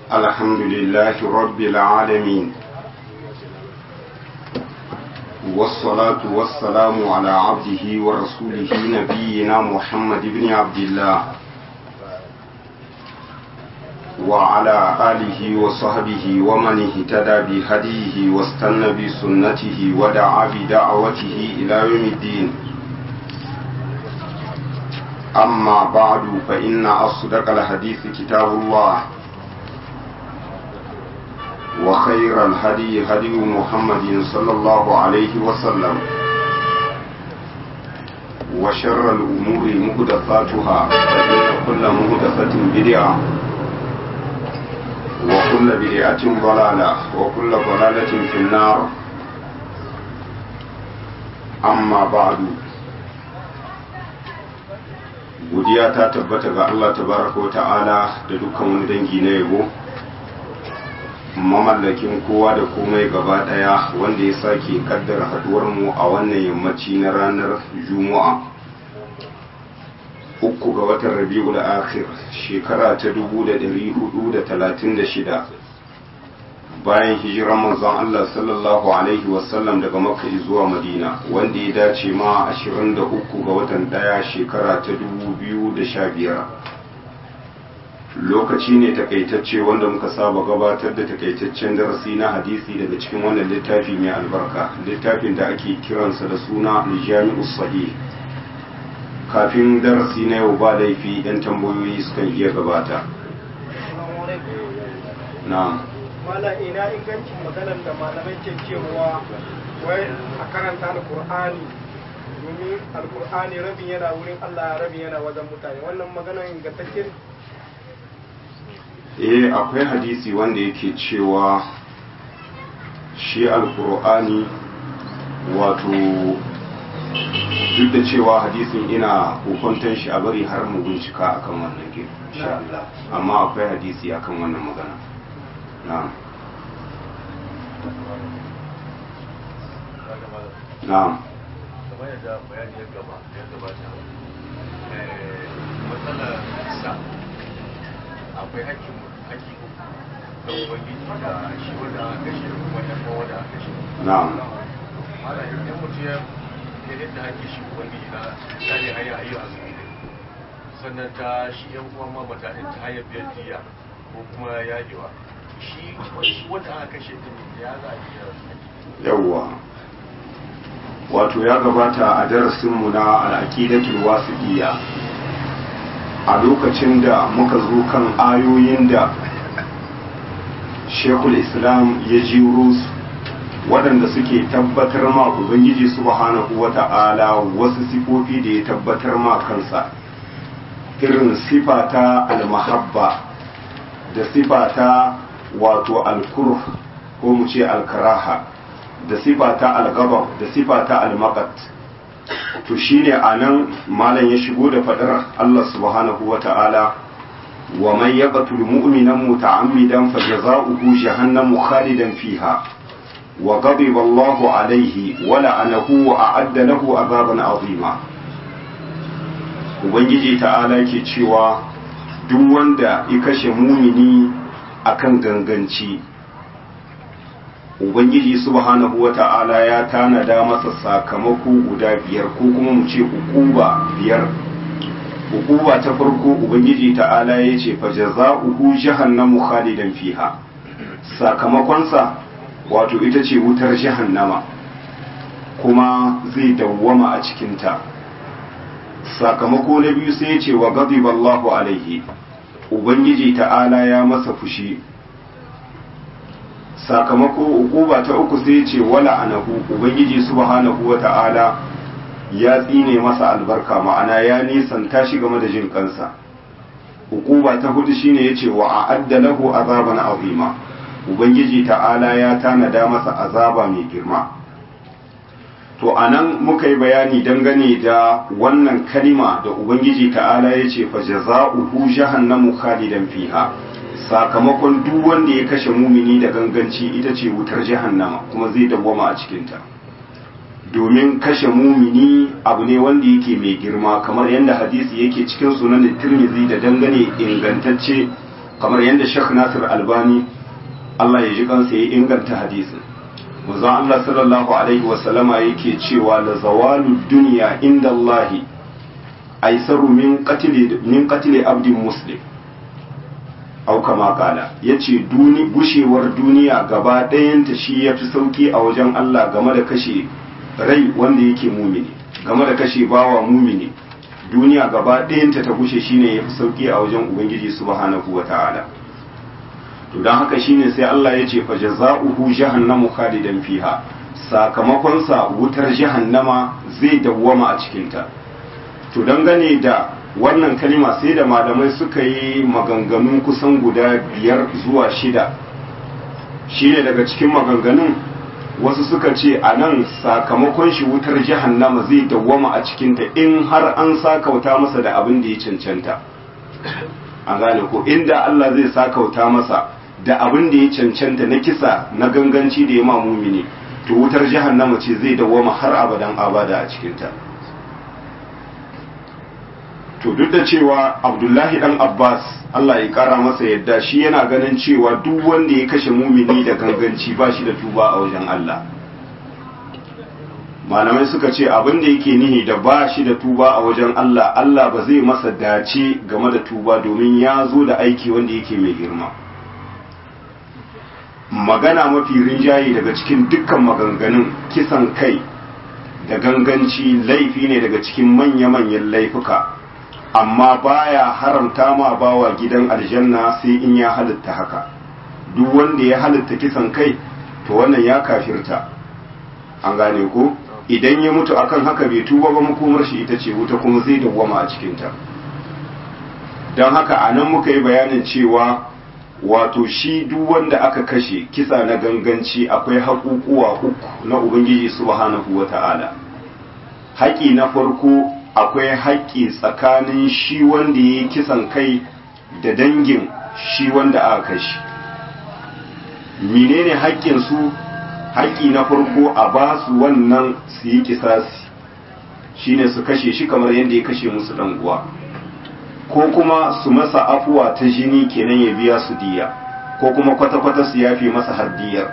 الحمد لله رب العالمين والصلاة والسلام على عبده ورسوله نبينا محمد بن عبد الله وعلى آله وصحبه ومن اهتدى بهديه واستنى بسنته ودعا بدعوته إلى يوم الدين أما بعد فإن أصدق الحديث كتاب الله وخير الهدي هدي محمد صلى الله عليه وسلم وشر الأمور مهدفاتها فإن كل مهدفة بدعة وكل بدعة ضلالة وكل ضلالة في النار أما بعد godiya ta tabbata ga Allah tabaraka wa ta'ala da dukkan wani dangi na yabo mamallakin kowa da komai gaba daya wanda ya sake kaddara haduwar mu a wannan yammaci na ranar juma'a uku ga watan rabi'ul akhir shekara ta 1436 bayan hijiran manzon Allah sallallahu alaihi wasallam daga makka zuwa madina wanda ya dace ma 23 ga watan daya shekara ta 2015 lokaci ne takaitacce wanda muka saba gabatar da takaitaccen darasi na hadisi daga cikin wannan littafi mai albarka littafin da ake kiransa da suna jami'us sahih kafin darasi na yau ba laifi yan tambayoyi sukan iya gabata na'am mala ina ingancin maganar da malamai ke cewa wai a karanta alkur'ani domin alkur'ani rabin yana wurin allah rabin yana wajen mutane wannan maganar ingantacce eh akwai hadisi wanda yake cewa shi alkur'ani wato duk da cewa hadisin ina hukuntan shi a bari har mu bincika akan wannan ke insha Allah amma akwai hadisi akan wannan magana na'am na'am kamar yadda bayani ya gaba ya gabata matsalar sa akwai hakkin hakki da ubangiji da shi wanda aka kashe da kuma yan kowa da aka kashe na'am mala idan mutum ya ya yadda ake shi ubangiji na tsari haya ayi azumi ne sannan ta shi yan uwan ma mata ta hanyar biyan diya ko kuma yagewa shi shi wanda aka kashe din ya za a iya yawwa wato ya gabata a darasinmu na al'aqidatul wasiqiyya a lokacin da muka zo kan ayoyin da shekul islam ya jiro su waɗanda suke tabbatar ma ubangiji subhanahu wa ta'ala wasu sifofi da ya tabbatar ma kansa irin sifata al-mahabba da sifata wato al-kurh ko mu ce al-karaha da sifata al-ghadab da sifata al-maqat to shine anan malam ya shigo da fadar Allah subhanahu wa ta'ala wa man yaqtul mu'minan muta'ammidan fajaza'uhu jahannamu khalidan fiha wa ghadiba Allahu alayhi wa la'anahu wa a'adda lahu 'adaban 'azima ubangiji ta'ala ke cewa duk wanda ya kashe mumini akan ganganci ubangiji subhanahu wa ta'ala ya tanada masa sakamako guda biyar ko kuma mu ce hukuba biyar hukuba ta farko ubangiji ta'ala ya ce fa jaza'uhu jahannamu khalidan fiha sakamakonsa wato ita ce wutar jahannama kuma zai dawwama a cikinta sakamako na biyu sai ya ce wa ghadiba Allahu alaihi ubangiji ta'ala ya masa fushi sakamako ukuba ta uku sai ce wala anahu ubangiji subhanahu wata'ala ya tsine masa albarka ma'ana ya nisanta shi game da jin kansa ukuba ta hudu shine yace wa a'adda lahu azaban azima ubangiji ta'ala ya tanada masa azaba mai girma to anan muka yi bayani dangane da wannan kalima da ubangiji ta'ala yace fa jaza'uhu jahannamu khalidan fiha sakamakon duk wanda ya kashe mumini da ganganci ita ce wutar jahannama kuma zai dawwama a cikinta domin kashe mumini abu ne wanda yake mai girma kamar yadda hadisi yake cikin sunan tirmizi da dangane ingantacce kamar yadda Sheikh Nasir Albani Allah ya ji kansa ya inganta hadisin manzon Allah sallallahu alaihi wa sallama yake cewa la zawalu dunya inda Allah aisaru min qatli min qatli abdin muslim au kama kala yace duni bushewar duniya gaba ɗayanta shi yafi sauki a wajen Allah game da kashe rai wanda yake mumini game da kashe bawa mumini duniya gaba ɗayanta ta bushe shine yafi sauki a wajen ubangiji subhanahu wataala to don haka shine sai Allah ya ce fa jaza'uhu jahannamu khalidan fiha sakamakon sa wutar jahannama zai dawwama a cikin ta to dangane da wannan kalima sai da malamai suka yi maganganu kusan guda biyar zuwa shida shine daga cikin maganganun wasu suka ce a nan sakamakon shi wutar jahannama zai dawwama a cikinta in har an sakauta masa da abin da ya cancanta an gane ko inda Allah zai sakauta masa da abin da ya cancanta na kisa na ganganci da ya ma mumini to wutar jahannama ce zai dawwama har abadan abada a cikinta to duk da cewa abdullahi dan abbas allah ya kara masa yadda shi yana ganin cewa duk wanda ya kashe mumini da ganganci ba shi da tuba a wajen allah malamai suka ce abin da yake nihi da ba shi da tuba a wajen allah allah ba zai masa dace game da tuba domin ya zo da aiki wanda yake mai girma magana mafi rinjaye daga cikin dukkan maganganun kisan kai da ganganci laifi ne daga cikin manya-manyan laifuka amma baya haramta ma bawa gidan aljanna sai in ya halitta haka duk wanda ya halitta kisan kai to wannan ya kafirta an gane ko idan ya mutu akan haka bai tuba ba makomar shi ita ce wuta kuma zai dawwama a cikinta don haka a nan muka yi bayanin cewa wato shi duk wanda aka kashe kisa na ganganci akwai haƙuƙuwa uku na ubangiji subhanahu wa ta'ala haƙi na farko akwai haƙƙi tsakanin shi wanda ya yi kisan kai da dangin shi wanda aka kashe menene haƙƙin su haƙƙi na farko a ba su wannan su yi kisasi shine su kashe shi kamar yadda ya kashe musu dan uwa ko kuma su masa afuwa ta jini kenan ya biya su diya ko kuma kwata-kwata su yafi masa haddiyar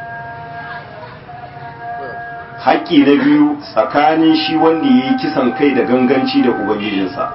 haƙƙi na biyu tsakanin shi wanda ya yi kisan kai da ganganci da ubangijinsa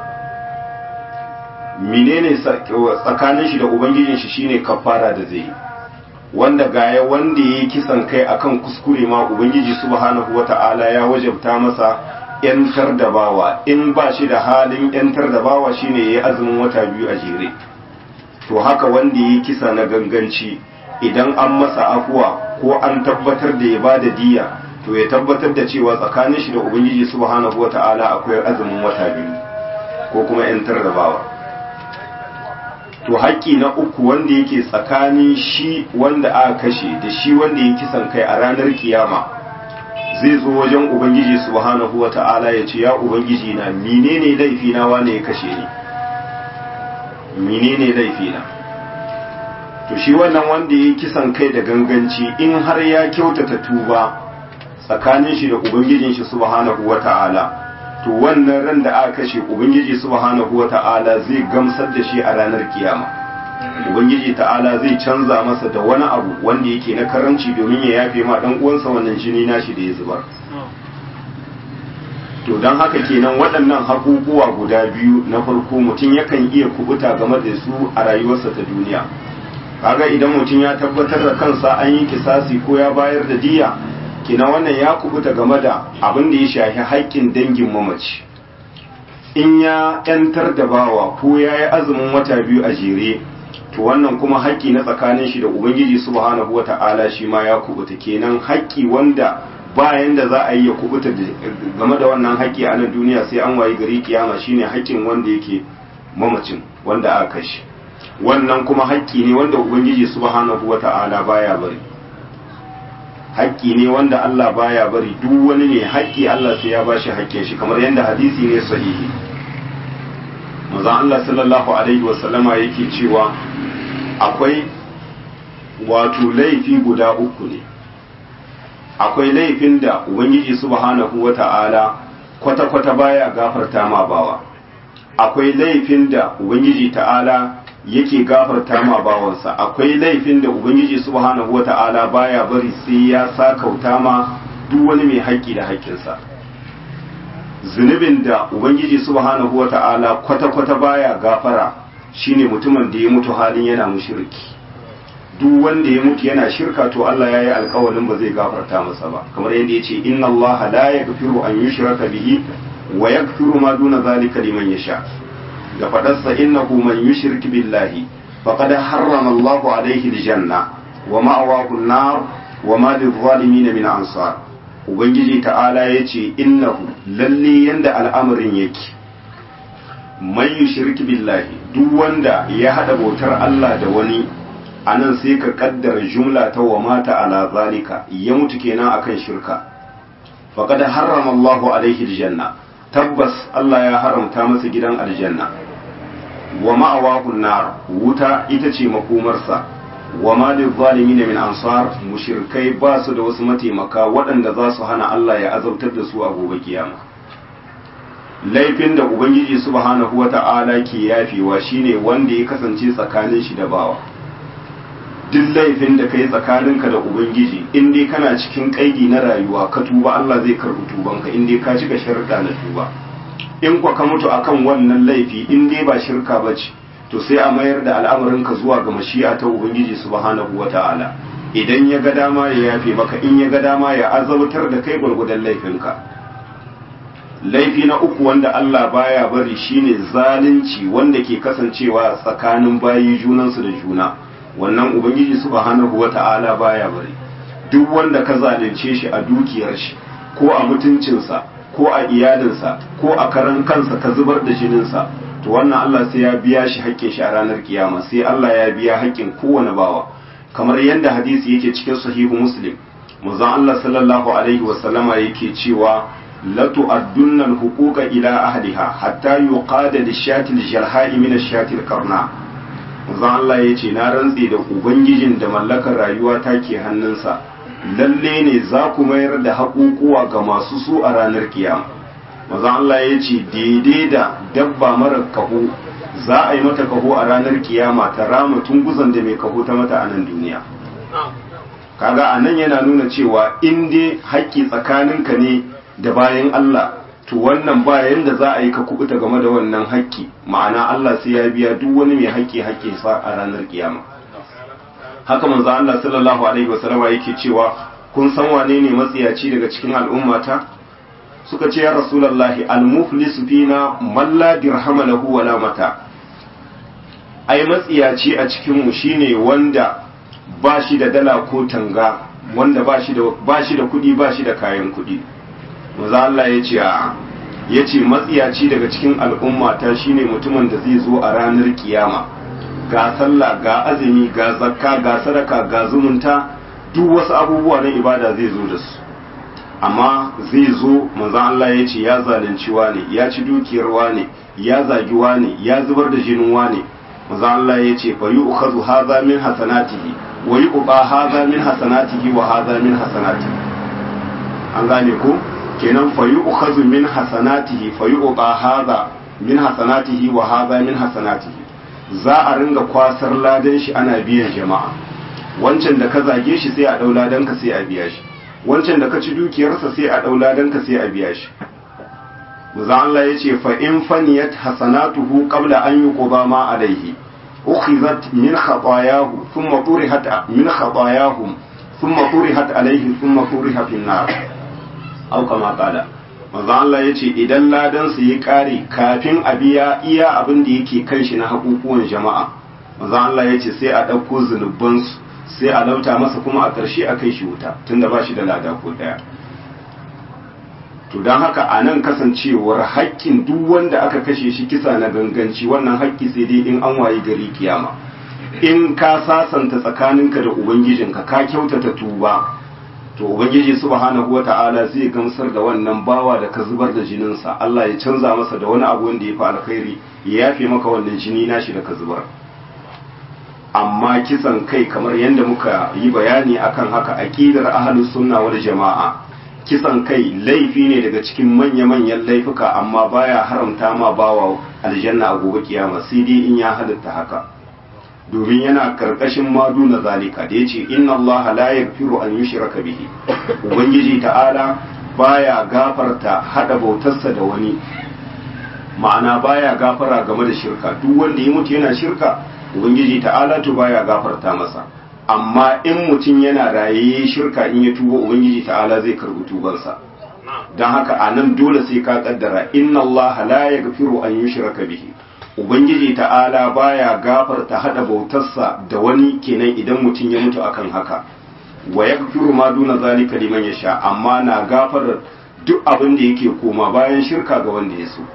menene tsakanin shi da ubangijin shi shine kafara da zai wanda gaya wanda ya yi kisan kai akan kuskure ma ubangiji subhanahu wata'ala ya wajabta masa yantar da bawa in ba shi da halin yantar da bawa shine ya yi azumin wata biyu a jere to haka wanda ya yi kisa na ganganci idan an masa afuwa ko an tabbatar da ya ba da diya to ya tabbatar da cewa tsakanin shi da ubangiji subhanahu wata'ala akwai azumin wata biyu ko kuma yantar da bawa to haƙƙi na uku wanda yake tsakanin shi wanda aka kashe da shi wanda ya kisan kai a ranar kiyama zai zo wajen ubangiji subhanahu wata'ala ya ce ya ubangiji na menene laifi na wane ya kashe ni menene laifi na to shi wannan wanda ya kisan kai da ganganci in har ya kyautata tuba tsakanin shi da ubangijin shi subhanahu wata'ala to wannan ran da aka kashe ubangiji subhanahu wata'ala zai gamsar da shi a ranar kiyama ubangiji ta'ala zai canza masa da wani abu wanda yake na karanci domin ya yafe ma dan uwansa wannan jini nashi da ya zubar to don haka kenan waɗannan haƙuƙuwa guda biyu na farko mutum yakan iya kubuta game da su a rayuwarsa ta duniya kaga idan mutum ya tabbatar da kansa an yi kisasi ko ya bayar da diya kina wannan ya kubuta game da abin da ya shafi haƙƙin dangin mamaci in ya ‘yantar da bawa ko ya yi azumin wata biyu a jere to wannan kuma haƙƙi na tsakanin shi da ubangiji subhanahu wa ta'ala shi ma ya kubuta kenan haƙƙi wanda bayan da za a yi ya kubuta game da wannan haƙƙi a nan duniya sai an wayi gari kiyama shine haƙƙin wanda yake mamacin wanda aka kashe wannan kuma haƙƙi ne wanda ubangiji subhanahu wa ta'ala baya bari haƙƙi ne wanda Allah baya bari duk wani ne haƙƙi Allah sai ya bashi haƙƙin shi kamar yadda hadisi ne sahihi manzon Allah sallallahu alaihi wa sallama yake cewa akwai wato laifi guda uku ne akwai laifin da ubangiji subhanahu wata'ala kwata-kwata baya gafarta ma bawa akwai laifin da ubangiji ta'ala yake gafarta ma bawansa akwai laifin da ubangiji subhanahu wata'ala baya bari sai ya sakauta ma duk wani mai haƙƙi da haƙƙinsa zunubin da ubangiji subhanahu wata'ala kwata-kwata baya gafara shine mutumin da ya mutu halin yana mushriki duk wanda ya mutu yana shirka to Allah ya yi alkawarin ba zai gafarta masa ba kamar yadda ya ce inna Allah la yaghfiru an yushraka bihi wa yaghfiru ma duna zalika liman yasha da fadarsa innahu man yushrik billahi faqad harrama Allahu alayhi aljanna wa ma'awahu an-nar wa ma lil-zalimin min ansar ubangiji ta'ala yace innahu lalle yanda al'amarin yake man yushrik billahi duk wanda ya hada bautar Allah da wani anan sai ka kaddara jumla ta wa mata ala zalika ya mutu kenan akan shirka faqad harrama Allahu alaihi aljanna tabbas Allah ya haramta masa gidan aljanna wa ma'awahu nar wuta ita ce makomarsa wa ma lil zalimin min ansar mushrikai ba su da wasu mataimaka waɗanda za su hana Allah ya azabtar da su a gobe kiyama laifin da ubangiji subhanahu wata'ala ke yafewa shine wanda ya kasance tsakanin shi da bawa duk laifin da kai tsakaninka da ubangiji in dai kana cikin kaidi na rayuwa ka tuba Allah zai karbi tubanka in dai ka cika sharuɗa na tuba in kwa ka mutu akan wannan laifi in dai ba shirka bace to sai a mayar da al'amarinka zuwa ga mashi'a ta ubangiji subhanahu wata'ala idan ya ga dama ya yafe maka in ya ga dama ya azabtar da kai gwargwadon laifinka laifi na uku wanda Allah baya bari shine zalunci wanda ke kasancewa tsakanin bayi junansu da juna wannan ubangiji subhanahu wata'ala baya bari duk wanda ka zalunce shi a dukiyar shi ko a mutuncinsa ko a iyalinsa ko a karan kansa ka zubar da jininsa to wannan Allah sai ya biya shi haƙƙin shi a ranar kiyama sai Allah ya biya haƙƙin kowane bawa kamar yadda hadisi yake cikin sahihu muslim manzon Allah sallallahu alaihi wa sallama yake cewa la tu'addunna al-huquqa ila ahliha hatta yuqada lish-shati al-jalha'i min ash-shati al-qarna manzon Allah yace na rantsi da ubangijin da mallakar rayuwa take hannunsa lalle ne za ku mayar da haƙuƙuwa ga masu su a ranar kiyama manzon Allah yace daidai da dabba mara kaho za a yi mata kaho a ranar kiyama ta rama tunguzan da mai kaho ta mata a nan duniya kaga a nan yana nuna cewa in dai haƙƙi tsakaninka ne da bayan Allah to wannan bayan da za a yi ka kubuta game da wannan haƙƙi ma'ana Allah sai ya biya duk wani mai haƙƙi haƙƙi sa a ranar kiyama haka manzo Allah sallallahu alaihi wasallam yake cewa kun san wane ne matsiyaci daga cikin al'ummata suka ce ya rasulullahi al-muflisu fina man la dirhama lahu wala mata ai matsiyaci a cikin mu shine wanda ba shi da dala ko tanga wanda ba shi da ba shi da kudi ba shi da kayan kudi manzo Allah ya ce a ya ce matsiyaci daga cikin al'umma ta shine mutumin da zai zo a ranar kiyama ga sallah ga azumi ga zakka ga sadaka ga zumunta duk wasu abubuwa na ibada zai zo da su amma zai zo manzon Allah ya ce ya zalunci wane ya ci dukiyar wane ya zagi wane ya zubar da jinin wane manzon Allah ya ce fa yu'khadhu hadha min hasanatihi wa yuqba hadha min hasanatihi wa hadha min hasanatihi an gane ko kenan fa yu'khadhu min hasanatihi fa yuqba hadha min hasanatihi wa hadha min hasanatihi za a ringa kwasar ladan shi ana biyan jama'a wancan da ka zage shi sai a dau ladan ka sai a biya shi wancan da ka ci dukiyarsa sai a ɗau ladanka sai a biya shi Maza Allah ya ce fa in faniyat hasanatuhu qabla an yuqda ma alayhi ukhizat min khatayahu thumma turihat min khatayahum thumma turihat alayhi thumma turiha fi nar aw kama qala Maza Allah ya ce idan ladan su yi kare kafin a biya iya abin da yake kan shi na hakukuwan jama'a Maza Allah ya ce sai a ɗauko zunubansu sai a lauta masa kuma a ƙarshe a kai shi wuta tunda ba shi da lada ko ɗaya to don haka a nan kasancewar haƙƙin duk wanda aka kashe shi kisa na ganganci wannan haƙƙi sai dai in an wayi gari kiyama in ka sasanta tsakaninka da ubangijinka ka kyautata tuba to ubangiji subhanahu wata'ala zai gamsar da wannan bawa da ka zubar da jininsa Allah ya canza masa da wani abu wanda ya fi alkhairi ya yafe maka wannan jini nashi da ka zubar amma kisan kai kamar yadda muka yi bayani akan haka aqidar ahlus sunna wal jama'a kisan kai laifi ne daga cikin manya-manyan laifuka amma baya haramta ma bawa aljanna a gobe kiyama sai dai in ya halatta haka domin yana karkashin madu na zalika da yace inna Allah la yaghfiru an yushraka bihi ubangiji ta'ala baya gafarta hada bautarsa da wani ma'ana baya gafara game da shirka duk wanda ya mutu yana shirka ubangiji ta'ala to baya gafarta masa amma in mutum yana raye shirka in ya tuba ubangiji ta'ala zai karbi tubansa don haka a nan dole sai ka kaddara inna Allah la yaghfiru an yushraka bihi ubangiji ta'ala baya gafarta hada bautarsa da wani kenan idan mutum ya mutu akan haka wa yaghfiru ma duna zalika liman yasha amma na gafarar duk abin da yake koma bayan shirka ga wanda ya so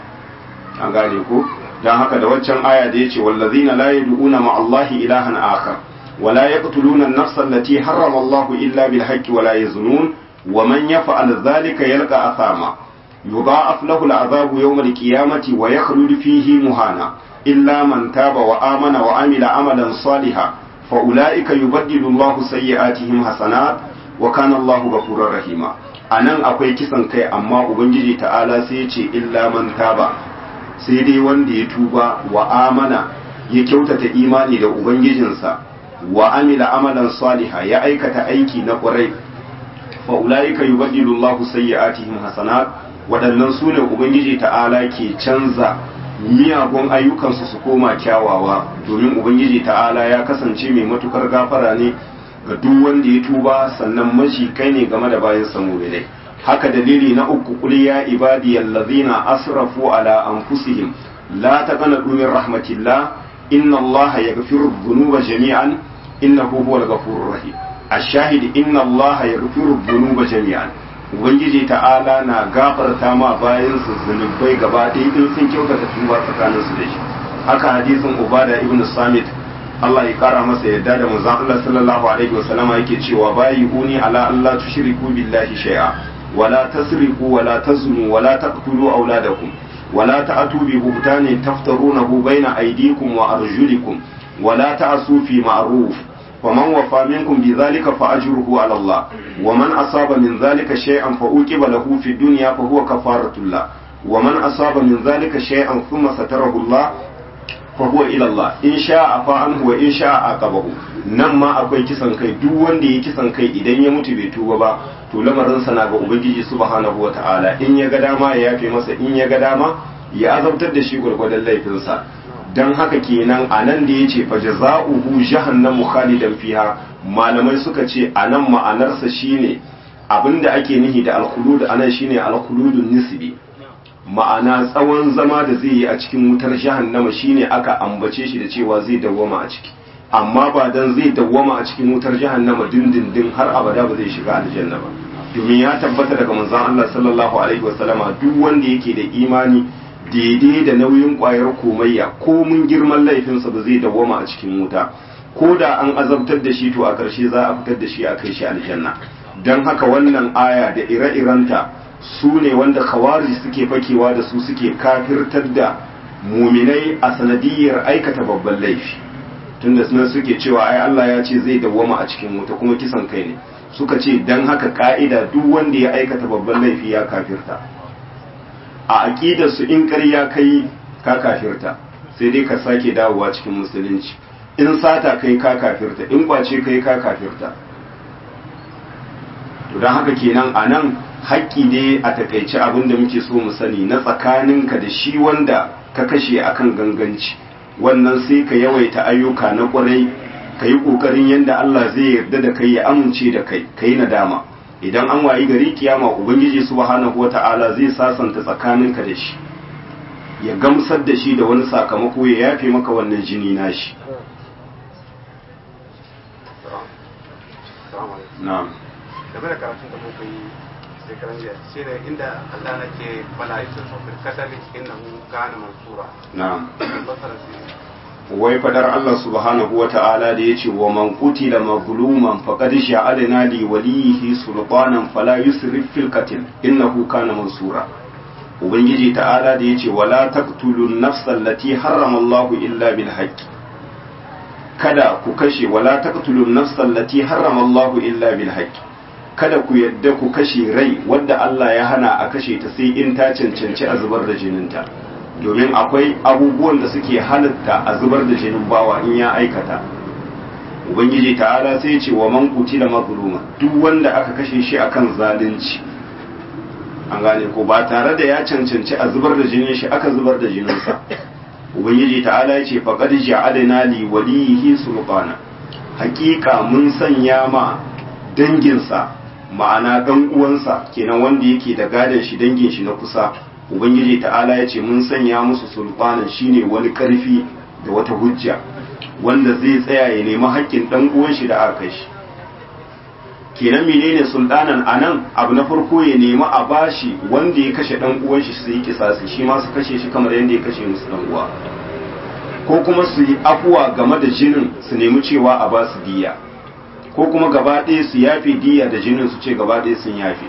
an gane ko dan haka da waccan aya da yace wallazina la yad'una ma Allahi ilahan akhar wa la yaqtuluna an-nafsa allati harrama Allah illa bil haqqi wa la yazunun wa man yaf'al dhalika yalqa athama yudha'af lahu al-'adhabu yawm al-qiyamati wa yakhlud fihi muhana illa man taba wa amana wa amila amalan salihan fa ulaika yubaddilu Allah sayyi'atihim hasanat wa kana Allah ghafurur rahima anan akwai kisan kai amma ubangiji ta'ala sai ya ce illa man taba sai dai wanda ya tuba wa amana ya kyautata imani da ubangijinsa wa amila amalan saliha ya aikata aiki na ƙwarai fa ulaika yubaddilu Allahu sayyi'atihim hasanat waɗannan su ne ubangiji ta'ala ke canza miyagun ayyukansu su koma kyawawa domin ubangiji ta'ala ya kasance mai matukar gafara ne ga duk wanda ya tuba sannan mashi kai ne game da bayan samu dai haka dalili na uku kul ya ibadiyal ladhina asrafu ala anfusihim la taqnatu min rahmatillah inna allaha yaghfiru dhunuba jami'an innahu huwal ghafurur rahim ash-shahid inna allaha yaghfiru dhunuba jami'an ubangiji ta'ala na gafarta ma bayan su zunubai gaba ɗaya in sun kyautata tuba tsakanin su da shi haka hadisin ubada ibn samit Allah ya kara masa yadda da manzon Allah sallallahu alaihi wasallama yake cewa bayi uni ala Allah tushriku billahi shay'a ولا تسرقوا ولا تزنوا ولا تقتلوا أولادكم ولا تأتوا ببهتان تفترونه بين أيديكم وأرجلكم ولا تعصوا في معروف ومن وفى منكم بذلك فأجره على الله ومن أصاب من ذلك شيئا فأوكب له في الدنيا فهو كفارة الله ومن أصاب من ذلك شيئا ثم ستره الله fahuwa ilallah in sha a fa'an wa in sha a qabahu nan ma akwai kisan kai duk wanda ya kisan kai idan ya mutu bai tuba ba to lamarin sa na ga ubangiji subhanahu ta'ala in ya ga dama ya yafe masa in ya ga dama ya azabtar da shi gurgurdan laifin sa dan haka kenan anan da yace fa jazaohu jahannamu khalidan fiha malamai suka ce anan ma'anarsa shine abinda ake nihi da alkhulud anan shine alkhuludun nisbi ma'ana tsawon zama da zai yi a cikin wutar jahannama shine aka ambace shi da cewa zai dawwama a ciki amma ba dan zai dawwama a cikin wutar jahannama dindindin har abada ba zai shiga aljanna ba domin ya tabbata daga manzon Allah sallallahu alaihi wasallama duk wanda yake da imani daidai da nauyin kwayar komayya ko mun girman laifinsa ba zai dawwama a cikin wuta ko da an azabtar da shi to a ƙarshe za a fitar da shi a kai shi aljanna don haka wannan aya da ire-irenta su ne wanda kawari suke fakewa da su suke kafirtar da muminai a sanadiyar aikata babban laifi tunda suna suke cewa ai Allah ya ce zai dawwama a cikin wuta kuma kisan kai ne suka ce dan haka ka'ida duk wanda ya aikata babban laifi ya kafirta a aqidar su in ƙarya kai ka kafirta sai dai ka sake dawowa cikin musulunci in sata kai ka kafirta in kwace kai ka kafirta to don haka kenan a nan haƙƙi ne a takaice abin da muke so mu sani na tsakaninka da shi wanda ka kashe akan ganganci wannan sai ka yawaita ayyuka na ƙwarai ka yi ƙoƙarin yadda Allah zai yarda da kai ya amince da kai ka yi nadama idan an wayi gari kiyama ubangiji subhanahu wata'ala zai sasanta tsakaninka da shi ya gamsar da shi da wani sakamako ya yafe maka wannan jini nashi na'am game da karatun da muka yi shekaran jiya shi ne inda Allah na ke bala'aikin sauƙin kasar innahu kana mansura na'am basara su wai fadar Allah subhanahu wa ta'ala da ya ce wa man qutila mazluman faqad ja'alna li walihi sultanan fala yusrif fil qatl innahu kana mansura ubangiji ta'ala da ya ce wala taqtulun nafsal lati harrama Allah illa bil haqq kada ku kashe wala taqtulun nafsal lati harrama Allah illa bil haqq kada ku yadda ku kashe rai wadda Allah ya hana a kashe ta sai in ta cancanci a zubar da jininta domin akwai abubuwan da suke halitta a zubar da jinin bawa in ya aikata ubangiji ta'ala sai ce wa man qutila mazluma duk wanda aka kashe shi akan zalunci an gane ko ba tare da ya cancanci a zubar da jinin shi aka zubar da jininsa ubangiji ta'ala ya ce faqad ja'alna li walihi sulqana haƙiƙa mun sanya ma danginsa ma'ana dan uwansa kenan wanda yake da gadon shi dangin shi na kusa ubangiji ta'ala ya ce mun sanya musu sulfanan shine wani karfi da wata hujja wanda zai tsaya ya nemi haƙƙin dan uwan shi da aka shi kenan menene sultanan anan abu na farko ya nemi a bashi wanda ya kashe dan uwan shi su yi kisasi shi ma su kashe shi kamar yadda ya kashe musu dan uwa ko kuma su yi afuwa game da jinin su nemi cewa a ba su diya ko kuma gaba ɗaya su yafe diya da jinin su ce gaba ɗaya sun yafe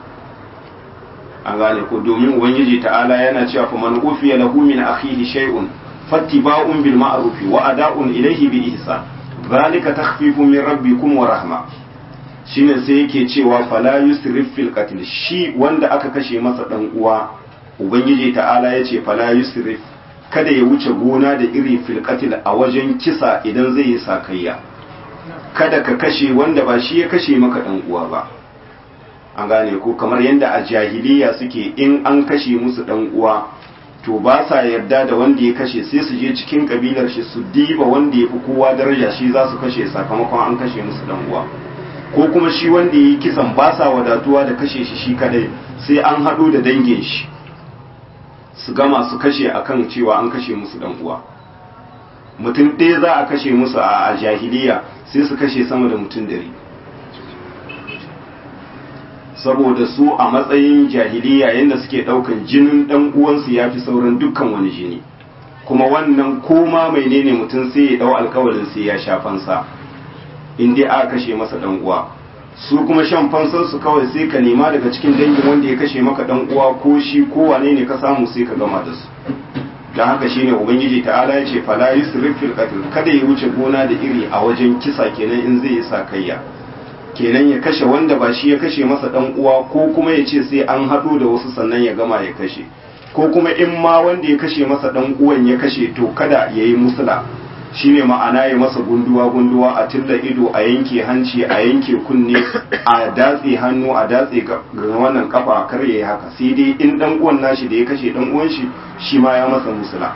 an gane ko domin ubangiji ta'ala yana cewa fa man ufiya lahu min akhihi shay'un fattiba'un bil ma'ruf wa ada'un ilayhi bi ihsan zalika takhfifun min rabbikum wa rahma shine sai yake cewa fala yusrif fil qatl shi wanda aka kashe masa dan uwa ubangiji ta'ala yace fala yusrif kada ya wuce gona da iri fil qatl a wajen kisa idan zai yi sakayya kada ka kashe wanda ba shi ya kashe maka dan uwa ba an gane ko kamar yadda a jahiliya suke in an kashe musu dan uwa to ba sa yarda da wanda ya kashe sai su je cikin kabilar shi su diba wanda ya fi kowa daraja shi za su kashe sakamakon an kashe musu dan uwa ko kuma shi wanda ya yi kisan ba sa wadatuwa da kashe shi shi kadai sai an haɗo da dangin shi su gama su kashe akan cewa an kashe musu dan uwa mutum ɗaya za a kashe musu a jahiliya sai su kashe sama da mutum dari saboda su a matsayin jahiliya yadda suke ɗaukan jinin ɗan uwansu ya fi sauran dukkan wani jini kuma wannan koma mai ne mutum sai ya ɗau alkawarin sai ya sha fansa in dai aka kashe masa ɗan uwa su kuma shan fansar su kawai sai ka nema daga cikin dangin wanda ya kashe maka ɗan uwa ko shi ko wane ne ka samu sai ka gama da su don haka shine ubangiji ta'ala ya ce fala yusrif fil qatl kada ya wuce gona da iri a wajen kisa kenan in zai yi sakayya kenan ya kashe wanda ba shi ya kashe masa dan uwa ko kuma ya ce sai an haɗu da wasu sannan ya gama ya kashe ko kuma in ma wanda ya kashe masa dan uwan ya kashe to kada ya yi musula shine ma'ana ya masa gunduwa gunduwa a tilla ido a yanke hanci a yanke kunne a datse hannu a datse ga wannan kafa kar ya yi haka sai dai in dan uwan nashi da ya kashe dan uwan shi shi ma ya masa musula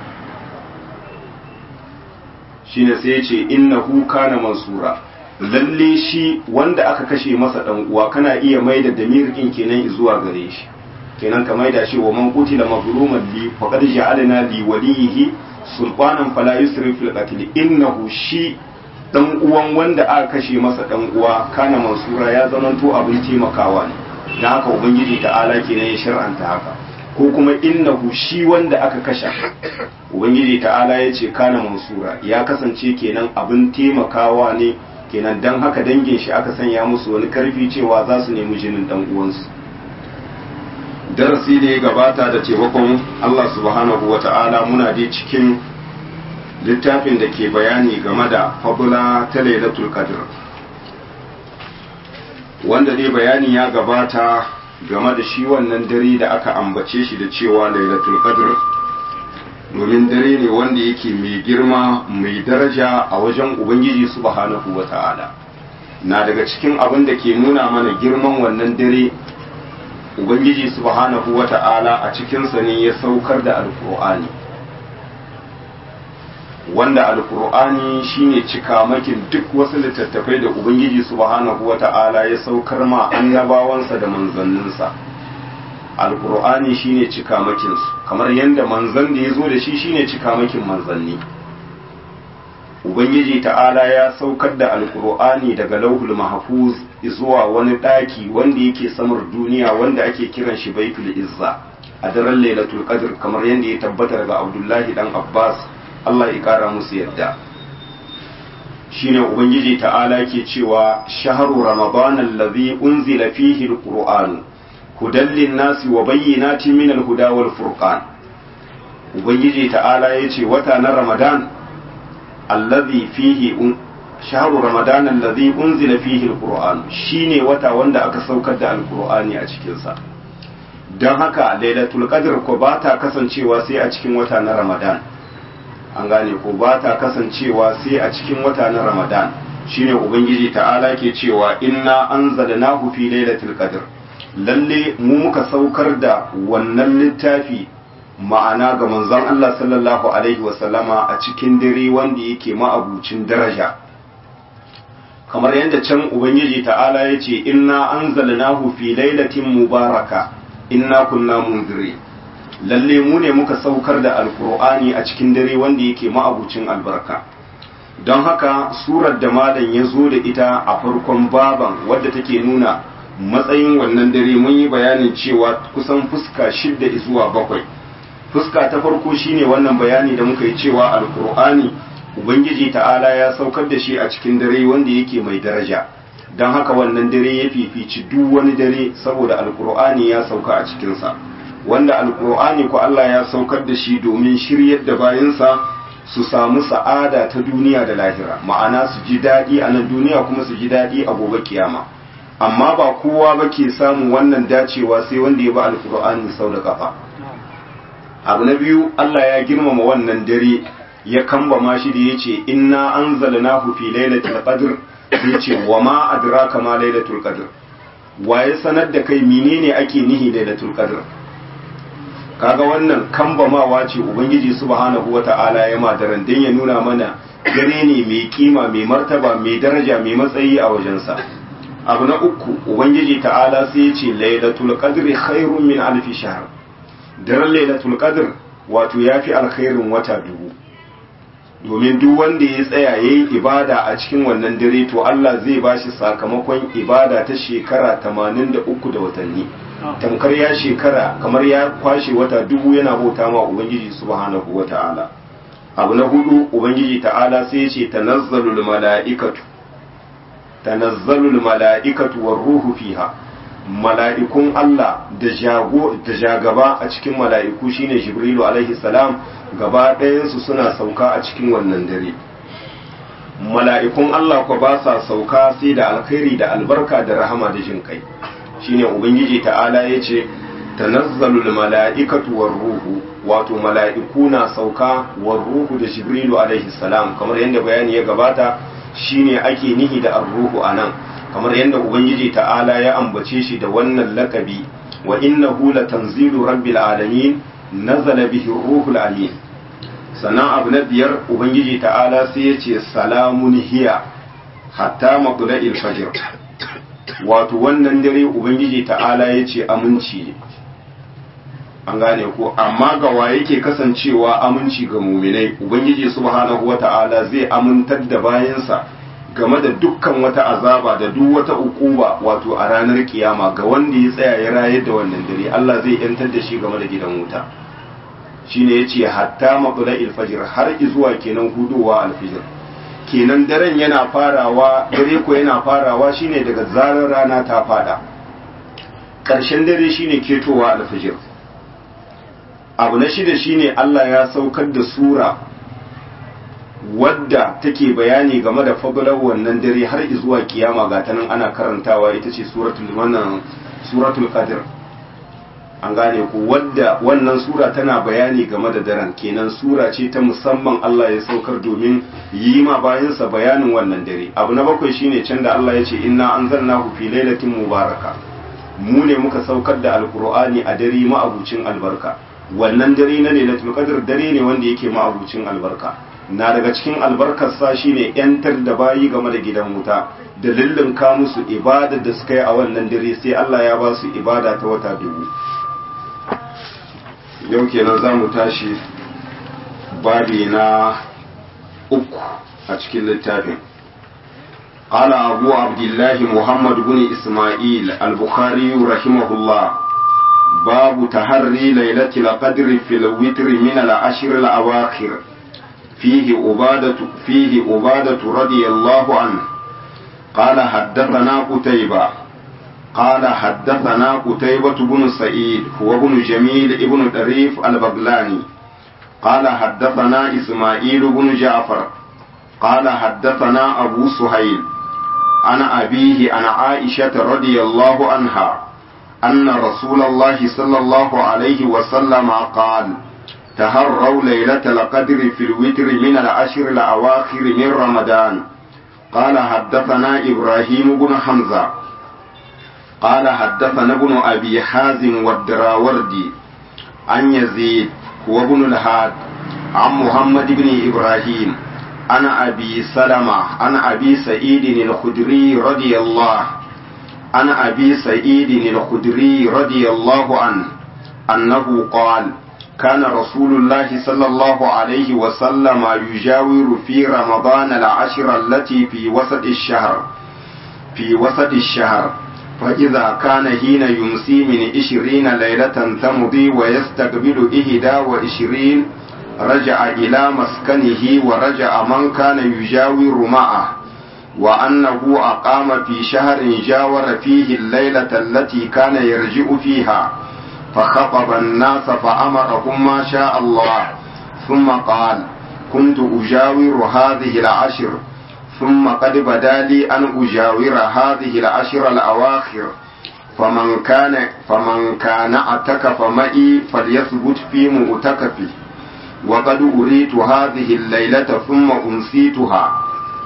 shine sai ya ce innahu kana mansura lalle shi wanda aka kashe masa dan uwa kana iya maida damir din kenan zuwa gare shi kenan ka maida shi wa man qutila mazluman li faqad ja'alna li walihi sultanan fala yusrif fil qatl innahu shi dan uwan wanda aka kashe masa dan uwa kana mansura ya zamanto abin taimakawa ne dan haka ubangiji ta'ala kenan ya shar'anta haka ko kuma innahu shi wanda aka kashe ubangiji ta'ala ya ce kana mansura ya kasance kenan abin taimakawa ne kenan dan haka dangin shi aka sanya musu wani karfi cewa za su nemi jinin dan uwansu darasi da ya gabata da taimakon Allah subhanahu wa ta'ala muna dai cikin littafin da ke bayani game da fabula ta lailatul qadr wanda dai bayani ya gabata game da shi wannan dare da aka ambace shi da cewa lailatul qadr domin dare ne wanda yake mai girma mai daraja a wajen ubangiji subhanahu wa ta'ala na daga cikin abin da ke nuna mana girman wannan dare ubangiji subhanahu wa ta'ala a cikinsa ne ya saukar da alkur'ani wanda alkur'ani shine cikamakin duk wasu littattafai da ubangiji subhanahu wa ta'ala ya saukar ma annabawansa da manzanninsa alkur'ani shine cikamakinsu kamar yadda manzan da ya zo da shi shine cikamakin manzanni ubangiji ta'ala ya saukar da alkur'ani daga lauhul mahfuz zuwa wani ɗaki wanda yake samar duniya wanda ake kiran shi baitul izza a daren lailatul qadr kamar yadda ya tabbata daga abdullahi dan abbas Allah ya kara musu yadda shine ubangiji ta'ala ke cewa shahru ramadan allazi unzila fihi alqur'an hudan linnasi wa bayyinatin min alhuda wal furqan ubangiji ta'ala yace wata na ramadan allazi fihi shahru ramadan allazi unzila fihi alquran shine wata wanda aka saukar da alqur'ani a cikin sa don haka lailatul qadr ko ba ta kasancewa sai a cikin wata na ramadan an gane ko ba ta kasancewa sai a cikin wata na ramadan shine ubangiji ta'ala ke cewa inna anzalnahu fi lailatul qadr lalle mu muka saukar da wannan littafi ma'ana ga manzon Allah sallallahu alaihi wasallama a cikin dare wanda yake ma'abucin daraja kamar yadda can ubangiji ta'ala ya ce inna anzalnahu fi lailatin mubaraka inna kunna munziri lalle mu ne muka saukar da alkur'ani a cikin dare wanda yake ma'abucin albarka don haka surar da malam ya zo da ita a farkon baban wadda take nuna matsayin wannan dare mun yi bayanin cewa kusan fuska shidda zuwa bakwai fuska ta farko shine wannan bayani da muka yi cewa alkur'ani ubangiji ta'ala ya saukar da shi a cikin dare wanda yake mai daraja don haka wannan dare ya fifici duk wani dare saboda alkur'ani ya sauka a cikinsa wanda alkur'ani ko Allah ya saukar da shi domin shiryar da bayansa su samu sa'ada ta duniya da lahira ma'ana su ji daɗi a nan duniya kuma su ji daɗi a gobe kiyama amma ba kowa ba ke samun wannan dacewa sai wanda ya ba alkur'ani sau da kafa abu na biyu Allah ya girmama wannan dare ya kambama shi da ya ce inna anzalnahu fi lailatul qadr sai ce wa ma adraka ma lailatul qadr waye sanar da kai menene ake nihi lailatul qadr kaga wannan kambamawa ce ubangiji subhanahu wata'ala ya ma daren dan ya nuna mana dare ne mai kima mai martaba mai daraja mai matsayi a wajensa abu na uku ubangiji ta'ala sai ya ce lailatul qadri khairun min alfi shahr daren lailatul qadr wato yafi alkhairin wata dubu domin duk wanda ya tsaya ya yi ibada a cikin wannan dare to Allah zai ba shi sakamakon ibada ta shekara tamanin da uku da watanni tamkar ya shekara kamar ya kwashe wata dubu yana bauta ma ubangiji subhanahu wa ta'ala abu na hudu ubangiji ta'ala sai ya ce tanazzalul mala'ikatu tanazzalul mala'ikatu war ruhu fiha mala'ikun Allah da jago da jagaba a cikin mala'iku shine Jibrilu alaihi salam gaba ɗayansu suna sauka a cikin wannan dare mala'ikun Allah ko ba sa sauka sai da alkhairi da albarka da rahama da jin kai shine ubangiji ta'ala ya ce tanazzalul mala'ikatu war ruhu wato mala'iku na sauka war ruhu da Jibrilu alaihi salam kamar yadda bayani ya gabata shine ake nihi da ar-ruhu anan kamar yadda ubangiji ta'ala ya ambace shi da wannan lakabi wa innahu latanzilu rabbil alamin nazala bihi ruhul amin sannan abu na biyar ubangiji ta'ala sai ya ce salamun hiya hatta matla'il fajr wato wannan dare ubangiji ta'ala ya ce aminci ne an gane ko amma ga wa yake kasancewa aminci ga muminai ubangiji subhanahu wata'ala zai amintar da bayansa game da dukkan wata azaba da duk wata ukuba wato a ranar kiyama ga wanda ya tsaya ya rayar da wannan dare Allah zai yantar da shi game da gidan wuta shine yace hatta matla'il fajr har zuwa kenan hudowa alfijir kenan daren yana farawa dare ko yana farawa shine daga zarar rana ta fada ƙarshen dare shine ketowa alfijir abu na shida shine Allah ya saukar da sura wadda take bayani game da fadalar wannan dare har zuwa kiyama ga ta nan ana karantawa ita ce suratul wannan suratul qadr an gane ku wadda wannan sura tana bayani game da daren kenan sura ce ta musamman Allah ya saukar domin yi ma bayansa bayanin wannan dare abu na bakwai shine can da Allah ya ce inna anzalnahu fi lailatin mubaraka mu ne muka saukar da alqur'ani a dare ma'abucin albarka wannan dare na lailatul qadr dare ne wanda yake ma'abucin albarka na daga cikin albarkarsa shine yantar da bayi game da gidan wuta da lullunka musu ibada da suka yi a wannan dare sai Allah ya ba su ibada ta wata dubu yau kenan za mu tashi babi na uku a cikin littafin قال أبو عبد الله محمد بن إسماعيل البخاري رحمه الله باب تحري ليلة القدر في الوتر من العشر الأواخر فيه عبادة فيه عبادة رضي الله عنه قال حدثنا قتيبة قال حدثنا قتيبة بن سعيد هو بن جميل ابن طريف البغلاني قال حدثنا إسماعيل بن جعفر قال حدثنا أبو سهيل عن أبيه عن عائشة رضي الله عنها أن رسول الله صلى الله عليه وسلم قال تهروا ليلة القدر في الوتر من العشر الأواخر من رمضان قال حدثنا إبراهيم بن حمزة قال حدثنا ابن أبي حازم والدراوردي عن يزيد وابن الهاد عن محمد بن إبراهيم عن أبي سلمة عن أبي سعيد الخدري رضي الله عن أبي سعيد الخدري رضي الله عنه أنه قال كان رسول الله صلى الله عليه وسلم يجاور في رمضان العشر التي في وسط الشهر في وسط الشهر فإذا كان حين يمسي من عشرين ليلة تمضي ويستقبل إهدا وعشرين رجع إلى مسكنه ورجع من كان يجاور معه وأنه أقام في شهر جاور فيه الليلة التي كان يرجع فيها فخطب الناس فأمرهم ما شاء الله ثم قال كنت أجاور هذه العشر ثم قد بدا لي أن أجاور هذه العشر الأواخر فمن كان فمن كان اعتكف معي فليثبت في مؤتكفه وقد أريت هذه الليلة ثم أنسيتها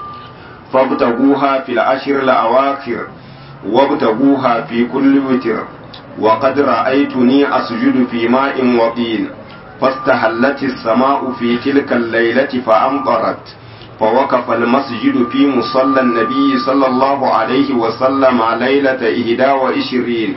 فابتغوها في العشر الأواخر وابتغوها في كل وتر وقد رأيتني أسجد في ماء وطين فاستهلت السماء في تلك الليلة فأمطرت فوقف المسجد في مصلى النبي صلى الله عليه وسلم ليلة إهدا وعشرين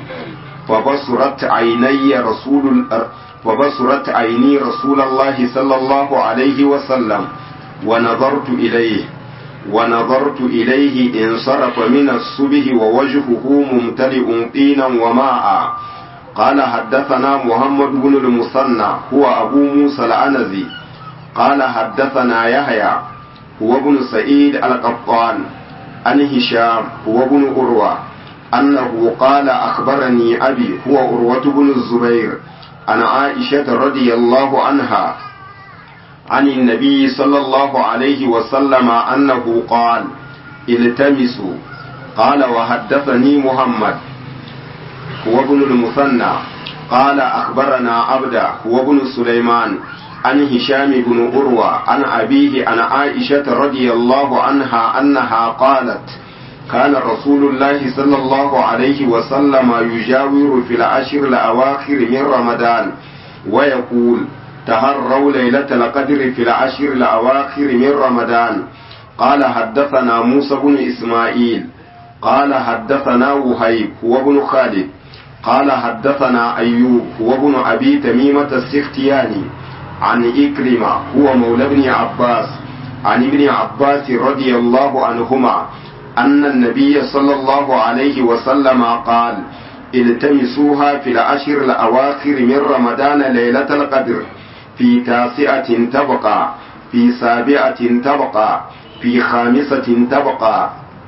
فبصرت عيني رسول فبصرت عيني رسول الله صلى الله عليه وسلم ونظرت إليه ونظرت إليه انصرف من الصبح ووجهه ممتلئ طينا وماء قال حدثنا محمد بن المثنى هو أبو موسى العنزي قال حدثنا يحيى هو ابن سعيد القطان عن هشام هو ابن أروى أنه قال أخبرني أبي هو أروة بن الزبير عن عائشة رضي الله عنها عن النبي صلى الله عليه وسلم أنه قال التمسوا قال وحدثني محمد هو ابن المثنى قال أخبرنا عبد هو ابن سليمان عن هشام بن أروى عن أبيه عن عائشة رضي الله عنها أنها قالت كان رسول الله صلى الله عليه وسلم يجاور في العشر الأواخر من رمضان ويقول تهروا ليلة القدر في العشر الأواخر من رمضان قال حدثنا موسى بن إسماعيل قال حدثنا وهيب هو ابن خالد قال حدثنا أيوب هو ابن أبي تميمة السختياني عن إكرمة هو مولى ابن عباس عن ابن عباس رضي الله عنهما أن النبي صلى الله عليه وسلم قال التمسوها في العشر الأواخر من رمضان ليلة القدر في تاسعة تبقى في سابعة تبقى في خامسة تبقى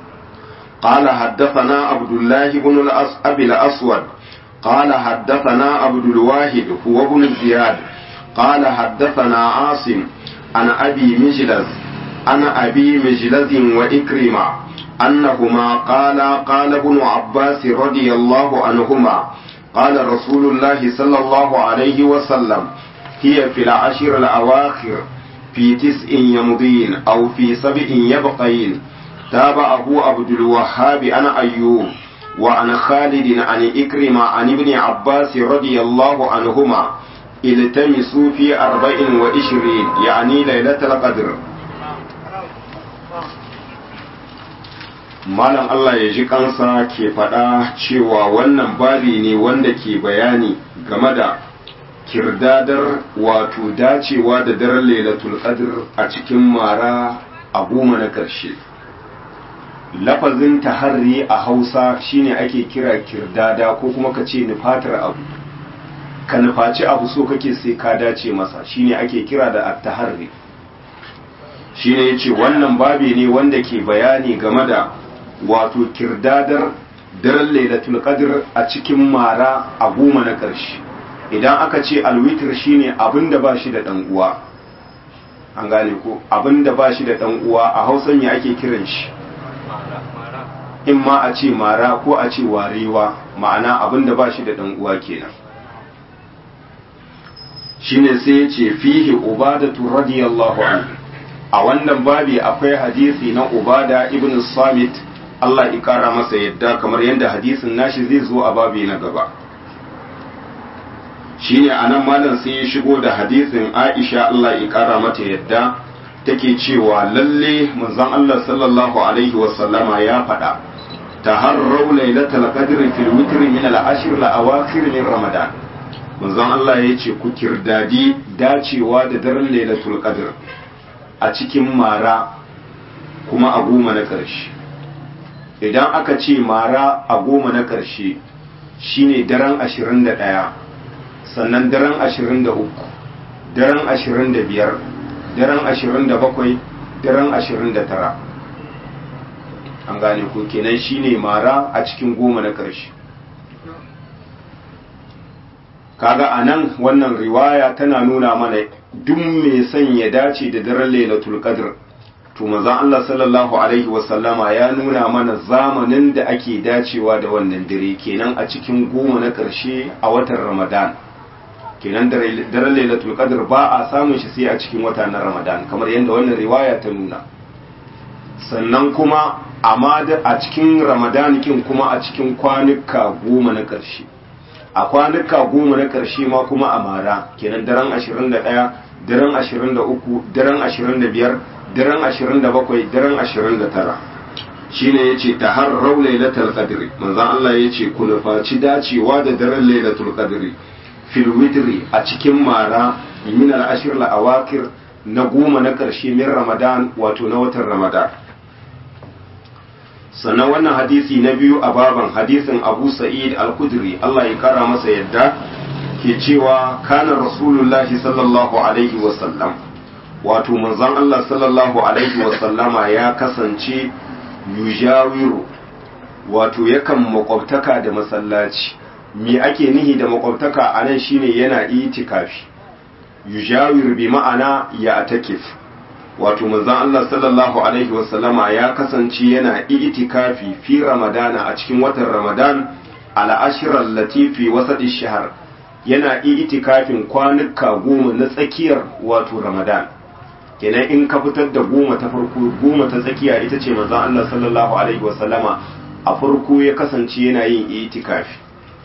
قال حدثنا عبد الله بن الأس... أبي الأسود قال حدثنا عبد الواحد هو ابن زياد قال حدثنا عاصم عن أبي مجلس عن أبي مجلس وإكرمة أنهما قال قال ابن عباس رضي الله عنهما قال رسول الله صلى الله عليه وسلم هي في العشر الأواخر في تسع يمضين أو في سبع يبقين تابعه عبد الوهاب عن أيوب وعن خالد عن إكرمة عن ابن عباس رضي الله عنهما التمسوا في أربع وعشرين يعني ليلة القدر Malam Allah ya ji kansa ke faɗa cewa wannan babi ne wanda ke bayani game da kirdadar wato dacewa da daren lailatul qadr a cikin mara a goma na ƙarshe. lafazin taharri a hausa shine ake kira kirdada ko kuma ka ce nufatar abu ka nufaci abu so kake sai ka dace masa shine ake kira da at-taharri shine yace wannan babi ne wanda ke bayani game da wato kirdadar daren lailatul qadr a cikin mara a goma na ƙarshe idan aka ce alwitr shine abinda ba shi da dan uwa an gane ko abinda ba shi da dan uwa a hausan ya ake kiran shi in ma a ce mara ko a ce warewa ma'ana abin da ba shi da ɗan uwa kenan shine sai ya ce fihi ubadatu radiyallahu anhu a wannan babi akwai hadisi na ubada ibn samit Allah ya kara masa yadda kamar yadda hadisin nashi zai zo a babi na gaba shine anan malam sai ya shigo da hadisin Aisha Allah ya kara mata yadda take cewa lalle manzon Allah sallallahu alaihi wasallama ya faɗa taharrau lailatul qadri fil witr min al-ashr al-awakhir min ramadan manzon Allah ya ce ku kirdadi dacewa da daren lailatul qadr a cikin mara kuma a goma na ƙarshe idan aka ce mara a goma na ƙarshe shine daren 21 sannan daren 23 daren 25 daren 27 daren 29 an gane ko kenan shine mara a cikin goma na ƙarshe kaga a nan wannan riwaya tana nuna mana duk mai son ya dace da daren lailatul qadr to manzon Allah sallallahu alaihi wasallama ya nuna mana zamanin da ake dacewa da wannan dare kenan a cikin goma na ƙarshe a watan Ramadan kenan daren lailatul qadr ba a samun shi sai a cikin wata na Ramadan kamar yadda wannan riwaya ta nuna sannan kuma amma a cikin Ramadan kin kuma a cikin kwanuka goma na ƙarshe a kwanuka goma na ƙarshe ma kuma a mara kenan daren 21 daren 23 daren 25 daren 27 daren 29 shine yace taharrau lailatul qadri manzon Allah yace ku nufaci dacewa da daren lailatul qadri fil witri a cikin mara min al ashr al awakir na goma na ƙarshe min ramadan wato na watan ramadan sannan wannan hadisi na biyu a baban hadisin abu sa'id al-kudri Allah ya kara masa yadda ke cewa kana rasulullahi sallallahu alaihi wasallam wato manzon Allah sallallahu alaihi wasallama ya kasance yujawiru wato yakan makwabtaka da masallaci me ake nihi da makwabtaka a nan shine yana itikafi yujawiru bi ma'ana ya atakif wato manzon Allah sallallahu alaihi wasallama ya kasance yana itikafi fi ramadana a cikin watan ramadan ala ashirar latifi wasadi shahar yana itikafin kwanuka goma na tsakiyar wato ramadan kenan in ka fitar da goma ta farko goma ta tsakiya ita ce manzon Allah sallallahu alaihi wasallama a farko ya kasance yana yin itikafi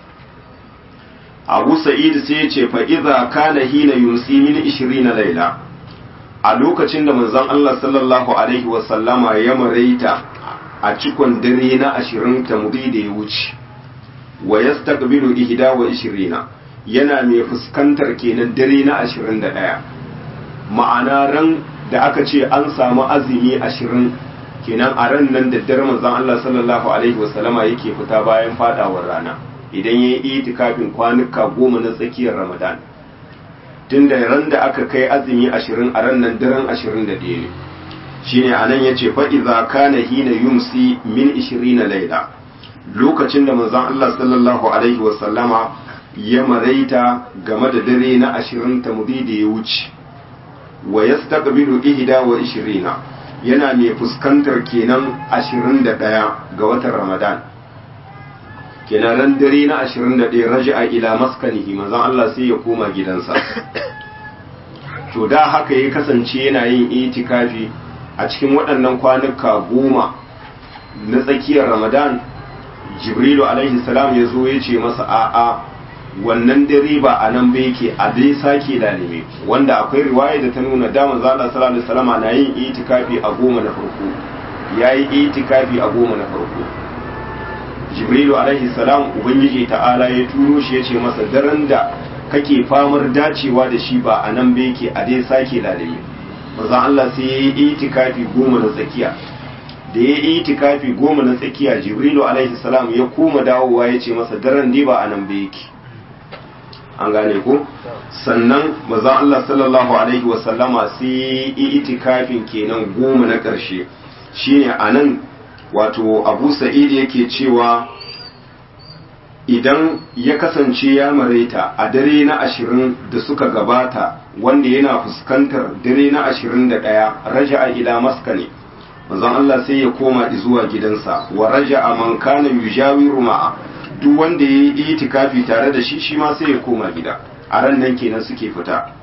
Abu Sa'id sai ya ce fa idza kana hina yumsi min 20 laila a lokacin da manzon Allah sallallahu alaihi wasallama ya maraita a cikon dare na ashirin tamudi da ya wuce wa yastaqbilu ihda wa ishirina yana mai fuskantar kenan dare na ashirin da ɗaya ma'ana ran da aka ce an samu azumi ashirin kenan a ran nan da dare manzon Allah sallallahu alaihi wasallama yake fita bayan fadawar rana idan ya yi itikafin kwanuka goma na tsakiyar ramadan tun da ran da aka kai azumi ashirin a ran nan daren ashirin da ɗaya ne shi ne a nan ya ce fa'iza kana hina yumsi min ishirina laila lokacin da manzon Allah sallallahu alaihi wasallama ya maraita game da dare na ashirin ta mudi da ya wuce wa ya ihda wa ishirina yana mai fuskantar kenan ashirin da ɗaya ga watan ramadan kenan ran dare na 21 raja'a ila maskanihi manzon Allah sai ya koma gidansa to da haka ya kasance yana yin itikafi a cikin waɗannan kwanuka goma na tsakiyar Ramadan Jibrilu alaihi salam ya zo ya ce masa a'a wannan dare ba a nan ba yake a dai sake lalime wanda akwai riwaya da ta nuna da manzo Allah sallallahu alaihi wasallam na yin itikafi a goma na farko yayi itikafi a goma na farko jibrilu alaihi salam ubangiji ta'ala ya turo shi ya ce masa daren da kake famar dacewa da shi ba a nan ba yake a dai sake lalime maza Allah sai ya yi itikafi goma na tsakiya da ya yi itikafi goma na tsakiya jibrilu alaihi salam ya koma dawowa ya ce masa daren dai ba a nan ba yake an gane ko sannan maza Allah sallallahu alaihi wasallama sai ya yi itikafin kenan goma na ƙarshe shine a nan wato abu sa'id yake cewa idan ya kasance ya maraita a dare na ashirin da suka gabata wanda yana fuskantar dare na ashirin da ɗaya raja'a ila maskane manzon Allah sai ya koma zuwa gidansa wa raja'a man kana yujawiru ma'a duk wanda ya yi itikafi tare da shi shi ma sai ya koma gida a ran nan kenan suke fita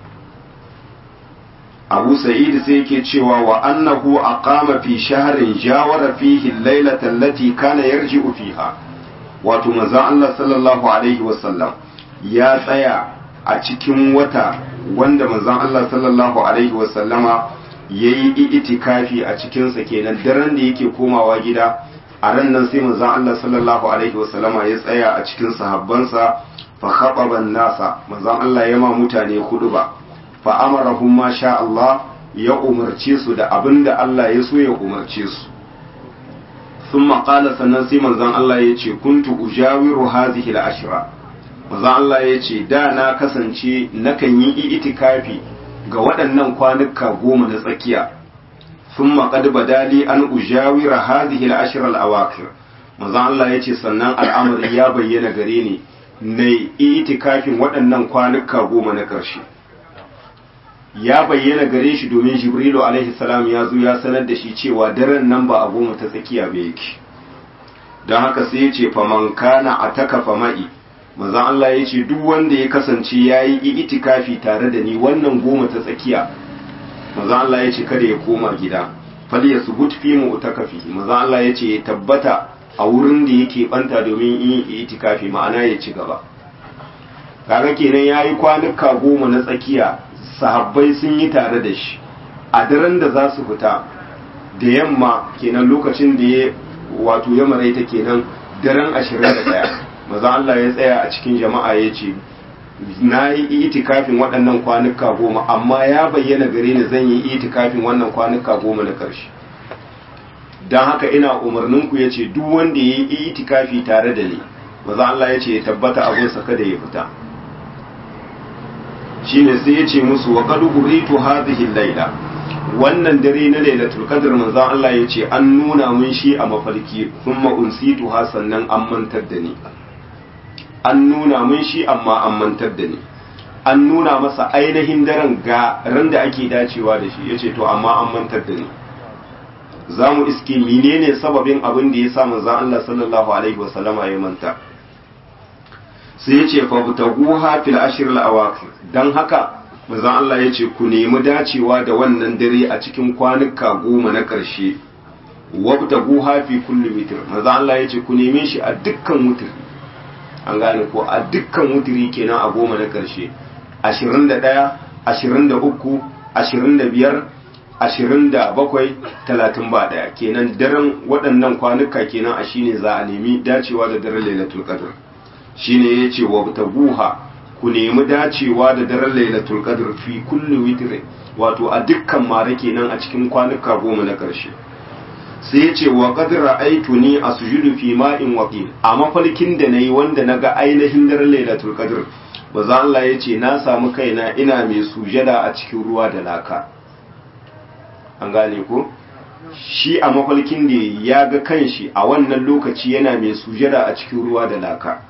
abu sa'id sai yake cewa wa annahu aqama fi shahrin jawara fihi al-lailata allati kana yarji'u fiha wato manzon Allah sallallahu alaihi wasallam ya tsaya a cikin wata wanda manzon Allah sallallahu alaihi wasallama yayi itikafi a cikin sa kenan daren da yake komawa gida a ran nan sai manzon Allah sallallahu alaihi wasallama ya tsaya a cikin sahabbansa fa khataba nasa manzon Allah ya ma mutane ba. fa amarahum ma sha Allah ya umarce su da abinda Allah ya so ya umarce su thumma qala sannan sai manzon Allah ya ce kuntu ujawiru hadhihi al-ashra manzon Allah ya ce da na kasance nakan yi itikafi ga waɗannan kwanuka goma na tsakiya thumma qad badali an ujawira hadhihi al-ashra al-awakir manzon Allah ya ce sannan al'amari ya bayyana gare ni na itikafin waɗannan kwanuka goma na ƙarshe ya bayyana gare shi domin jibrilu alaihi salam ya zo ya sanar da shi cewa daren nan ba a goma ta tsakiya ba yake don haka sai ya ce faman kana a taka fama'i manzan Allah ya ce duk wanda ya kasance ya yi itikafi tare da ni wannan goma ta tsakiya manzan Allah ya ce kada ya koma gida fal ya subut fi mu utakafi manzan Allah ya ce ya tabbata a wurin da yake banta domin yin itikafi ma'ana ya ci gaba kaga kenan yayi kwanuka goma na tsakiya sahabbai sun yi tare da shi a daren da za su fita da yamma kenan lokacin da ya wato ya maraita kenan daren 21 maza Allah ya tsaya a cikin jama'a ya ce na yi itikafin waɗannan kwanuka goma amma ya bayyana gare ni zan yi itikafin wannan kwanuka goma na ƙarshe don haka ina umarninku ya ce duk wanda ya yi itikafi tare da ni maza Allah ya ce ya tabbata abinsa kada ya fita shine sai ya ce musu wa qad uritu hadhihi layla wannan dare na lailatul qadr manzon Allah ya ce an nuna mun shi a mafarki kuma unsitu ha sannan an mantar da ni an nuna mun shi amma an mantar da ni an nuna masa ainihin daren ga ran da ake dacewa da shi yace to amma an mantar da ni za mu iske menene sababin abin da ya sa manzon Allah sallallahu alaihi wasallama ya manta sai ya ce fabtaguha fil ashr al awakir dan haka manzon Allah ya ce ku nemi dacewa da wannan dare a cikin kwanuka goma na ƙarshe wabtaguha fi kulli witr manzon Allah ya ce ku neme shi a dukkan wutri an gane ko a dukkan wutri kenan a goma na ƙarshe 21 23 25 ashirin da bakwai talatin ba ɗaya kenan daren waɗannan kwanuka kenan a shine za a nemi dacewa da daren lailatul qadr shine yace wa tabuha ku nemi dacewa da daren lailatul qadr fi kulli witr wato a dukkan mare kenan a cikin kwanuka goma na ƙarshe sai yace wa qad ra'aytuni asjudu fi ma'in waqil a mafarkin da nayi wanda naga ainihin daren lailatul qadr baza Allah yace na samu kaina ina mai sujada a cikin ruwa da laka an gane ko shi a mafalkin da ya ga kanshi a wannan lokaci yana mai sujada a cikin ruwa da laka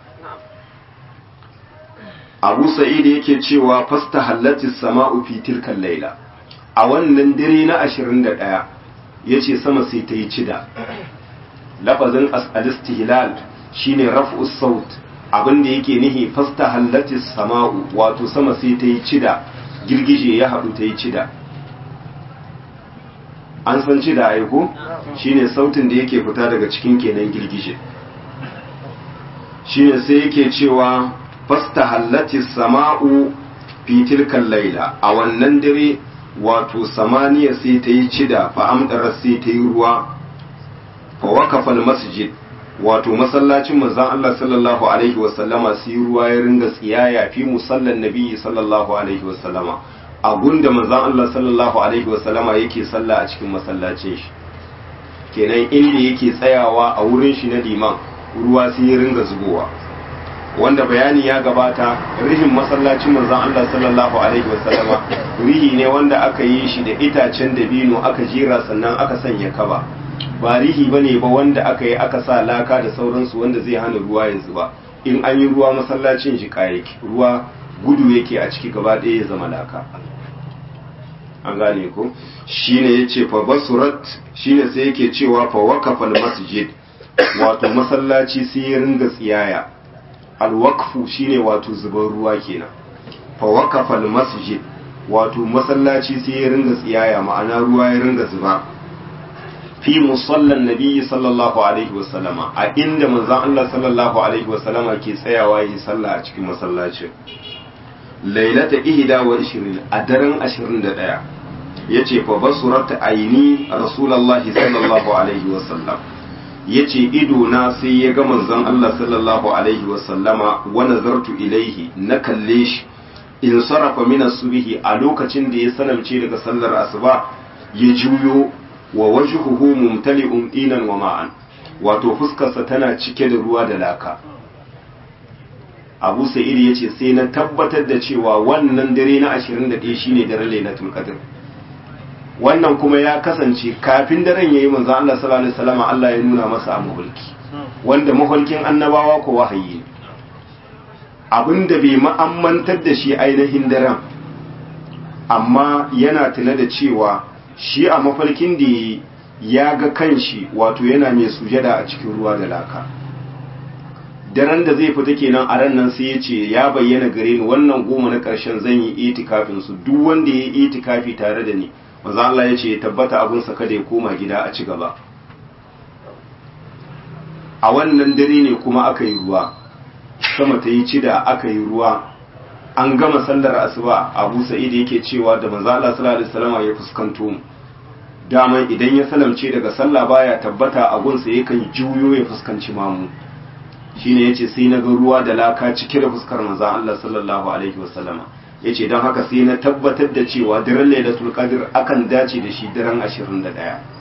abu sa'id yake cewa fasta hallatis sama'u fi tilkan laila a wannan dare na 21 yace sama sai ta yi cida lafazin al-istihlal shine raf'us saut abinda yake nihi fasta hallatis sama'u wato sama sai ta yi cida girgije ya haɗu ta yi cida an san ci da aiko shine sautin da yake fita daga cikin kenan girgije shine sai yake cewa fasta hallati sama'u fi tilkan laila a wannan dare wato samaniya sai ta yi cida fa amdara sai ta yi ruwa fa waqafa masjid wato masallacin manzon Allah sallallahu alaihi wasallama sai ruwa ya ringa tsiyaya fi musallan nabi sallallahu alaihi wasallama a gunda manzon Allah sallallahu alaihi wasallama yake sallah a cikin masallacin shi kenan inda yake tsayawa a wurin shi na liman ruwa sai ya ringa zubowa wanda bayani ya gabata rihin masallacin manzon Allah sallallahu alaihi wasallama rihi ne wanda aka yi shi da itacen dabino aka jera sannan aka sanya kaba ba rihi bane ba wanda aka yi aka sa laka da sauransu wanda zai hana ruwa ya zuba in an yi ruwa masallacin shi yake ruwa gudu yake a ciki gaba ɗaya ya zama laka an gane ko shine yace fa basurat shine sai yake cewa fa waqafa masjid wato masallaci sai ya ringa tsiyaya alwakfu shine wato zubar ruwa kenan fa waqafa almasjid wato masallaci sai ya ringa tsiyaya ma'ana ruwa ya ringa zuba fi musallan nabiyyi sallallahu alaihi wasallama a inda manzon Allah sallallahu alaihi wasallama ke tsayawa yi sallah a cikin masallacin lailata ihda wa ishirin a daren ashirin da ɗaya ya ce fa basurata aini rasulallahi sallallahu alaihi wasallam ya ce idona sai ya ga manzon Allah sallallahu alaihi wasallama wa nazartu ilaihi na kalle shi in sarrafa min subhi a lokacin da ya sanamce daga sallar asuba ya juyo wa wajhuhu mumtali'un dinan wa ma'an wato fuskarsa tana cike da ruwa da laka abu sa'id ya ce sai na tabbatar da cewa wannan dare na 21 shine daren lailatul qadr wannan kuma ya kasance kafin daren yayi manzo Allah sallallahu alaihi wasallam Allah ya nuna masa a mahulki wanda mahulkin annabawa ko wahayi ne abinda bai ma'ammantar da shi ainihin daren amma yana tuna da cewa shi a mafarkin da ya ga kanshi wato yana mai sujada a cikin ruwa da laka daren da zai fita kenan a ran nan sai ya ce ya bayyana gare ni wannan goma na ƙarshen zan yi itikafin su duk wanda ya yi itikafi tare da ni maza Allah ya ce ya tabbata abinsa kada ya koma gida a ci gaba a wannan dare ne kuma aka yi ruwa sama ta yi cida aka yi ruwa an gama sallar asuba abu sa'id yake cewa da manzo Allah sallallahu alaihi wasallam ya fuskanto mu daman idan ya salamce daga sallah baya tabbata a gunsa yakan juyo ya fuskanci mamu shine yace sai na ga ruwa da laka cike da fuskar manzo Allah sallallahu alaihi wasallama yace don haka sai na tabbatar da cewa daren lailatul qadr akan dace da shi daren 21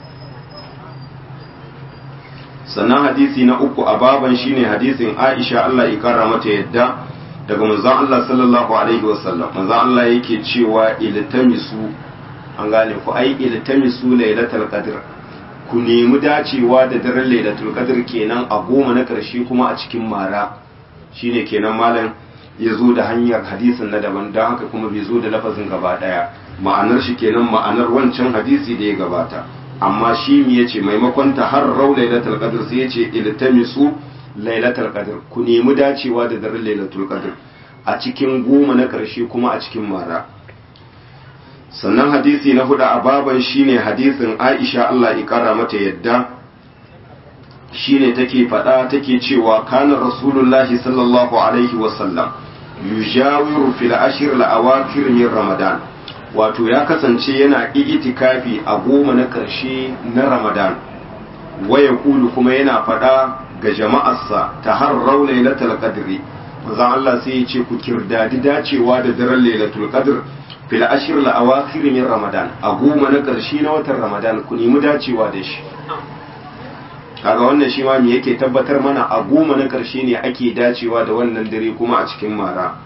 sannan hadisi na uku a baban shine hadisin Aisha Allah ya kara mata yadda daga manzon Allah sallallahu alaihi wasallam manzon Allah yake cewa iltamisu an gane ku ai iltamisu lailatul qadr ku nemi dacewa da daren lailatul qadr kenan a goma na karshe kuma a cikin mara shine kenan malam ya zo da hanyar hadisin na daban don haka kuma bai zo da lafazin gaba daya ma'anar shi kenan ma'anar wancan hadisi da ya gabata amma shi mi yace maimakon ta har rau lailatul qadr sai yace iltamisu lailatul qadr ku nemi dacewa da daren lailatul qadr a cikin goma na karshe kuma a cikin mara sannan hadisi na hudu a baban shine hadisin Aisha Allah ya kara mata yadda shine take faɗa take cewa kana rasulullahi sallallahu alaihi wasallam yujawiru fil ashir al-awakhir min ramadan wato ya kasance yana itikafi a goma na ƙarshe na ramadan waya kulu kuma yana faɗa ga jama'arsa ta har rau lailatul qadri manzon Allah sai ya ce ku kirdadi dacewa da daren lailatul qadr fil ashir al-awakhir min ramadan a goma na ƙarshe na watan ramadan ku nemi dacewa da shi kaga wannan shi ma me yake tabbatar mana a goma na ƙarshe ne ake dacewa da wannan dare kuma a cikin mara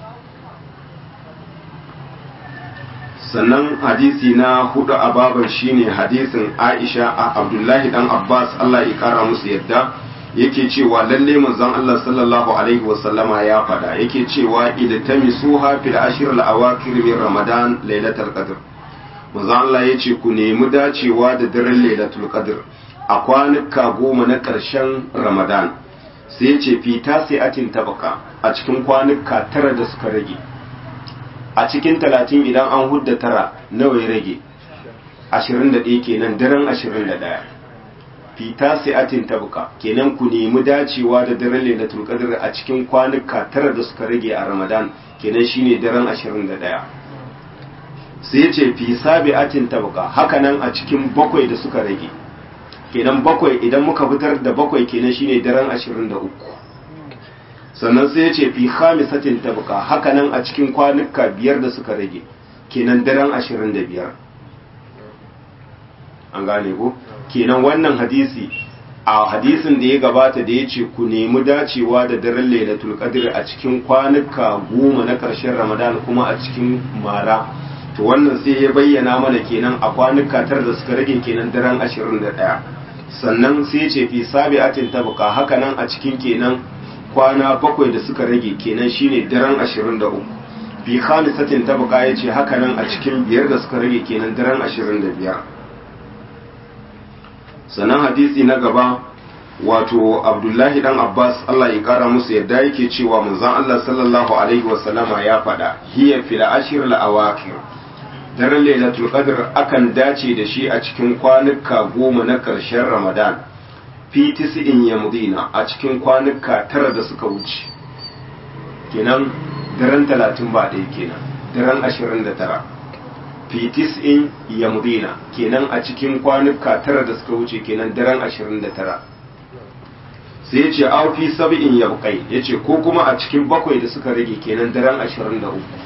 sannan hadisi na hudu a babar shine hadisin Aisha a Abdullahi dan Abbas Allah ya kara musu yadda yake cewa lalle manzon Allah sallallahu alaihi wasallama ya fada yake cewa iltamisuha fil ashr al awakir min ramadan lailatul qadr manzon Allah yace ku nemi dacewa da daren lailatul qadr a kwanuka goma na ƙarshen ramadan sai ya ce fita sai atin tabaka a cikin kwanuka tara da suka rage a cikin talatin idan an hudda tara nawa ya rage ashirin da ɗaya kenan daren ashirin da ɗaya fita sai atin tabaka kenan ku nemi dacewa da daren lailatul qadr a cikin kwanuka tara da suka rage a ramadan kenan shine daren ashirin da ɗaya sai ya ce fi sabi atin tabaka hakanan a cikin bakwai da suka rage kenan bakwai idan muka fitar da bakwai kenan shine daren ashirin da uku sannan sai ya ce fi khamisatin tabqa haka nan a cikin kwanuka biyar da suka rage kenan daren ashirin da biyar an gane ko kenan wannan hadisi a hadisin da ya gabata da ya ce ku nemi dacewa da daren lailatul qadr a cikin kwanuka goma na ƙarshen ramadan kuma a cikin mara to wannan sai ya bayyana mana kenan a kwanuka tara da suka rage kenan daren ashirin da ɗaya sannan sai ce fi sabi'atin tabqa haka nan a cikin kenan kwana bakwai da suka rage kenan shine daren 23 fi khamisatin tabqa yace haka nan a cikin biyar da suka rage kenan daren 25 sannan hadisi na gaba wato abdullahi dan abbas allah ya kara musu yadda yake cewa manzon allah sallallahu alaihi wasallama ya faɗa hiya fil ashir al awakir daren lailatul qadr akan dace da shi a cikin kwanuka goma na ƙarshen ramadan fi tis'in yamdina a cikin kwanuka tara da suka wuce kenan daren talatin ba ɗaya kenan daren ashirin da tara fi tis'in yamdina kenan a cikin kwanuka tara da suka wuce kenan daren ashirin da tara sai ya ce aw fi sab'in yabqai ya ce ko kuma a cikin bakwai da suka rage kenan daren ashirin da uku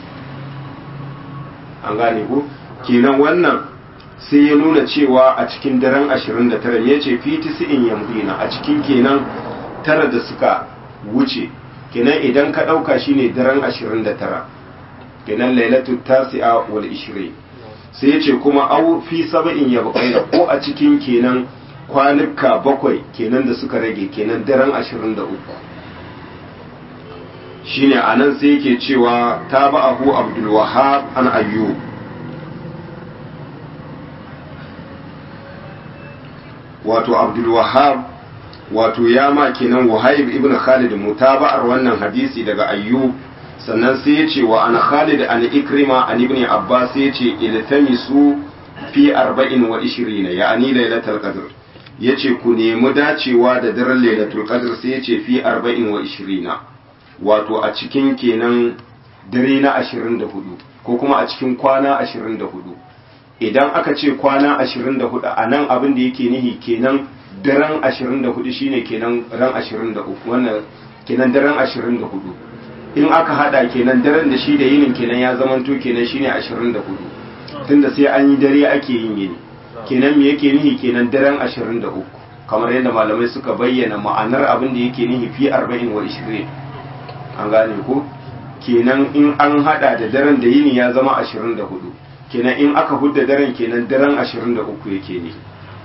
an gane ko kenan wannan sai ya nuna cewa a cikin daren 29 ya ce fi tisi'in yamdina a cikin kenan tara da suka wuce kenan idan ka ɗauka shi ne daren 29 kenan lailatu tasi'a wal ishirin sai ya ce kuma au fi saba'in ya ko a cikin kenan kwanuka bakwai kenan da suka rage kenan daren 23 shine anan sai yake cewa ta ba'ahu abdul wahab an ayyub wato abdul wahab wato ya ma kenan wahayib ibn khalid mutaba'ar wannan hadisi daga ayyub sannan sai ya ce wa an khalid an ikrima an ibn abbas ya ce iltamisu fi arba'in wa ishirina ya'ani lailatul qadr yace ku nemi dacewa da daren lailatul qadr sai ya ce fi arba'in wa ishirina wato a cikin kenan dare na 24 ko kuma a cikin kwana 24 idan aka ce kwana 24 a nan abin da yake nihi kenan daren 24 shine kenan ran 23 wannan kenan daren 24 in aka hada kenan daren da shi da yinin kenan ya zamanto kenan shine 24 tunda sai an yi dare ake yin yini kenan me yake nihi kenan daren 23 kamar yadda malamai suka bayyana ma'anar abin da yake nihi fi 40 wa 20 an gane ko kenan in an hada da daren da yini ya zama 24 kenan in aka hudda daren kenan daren 23 yake ne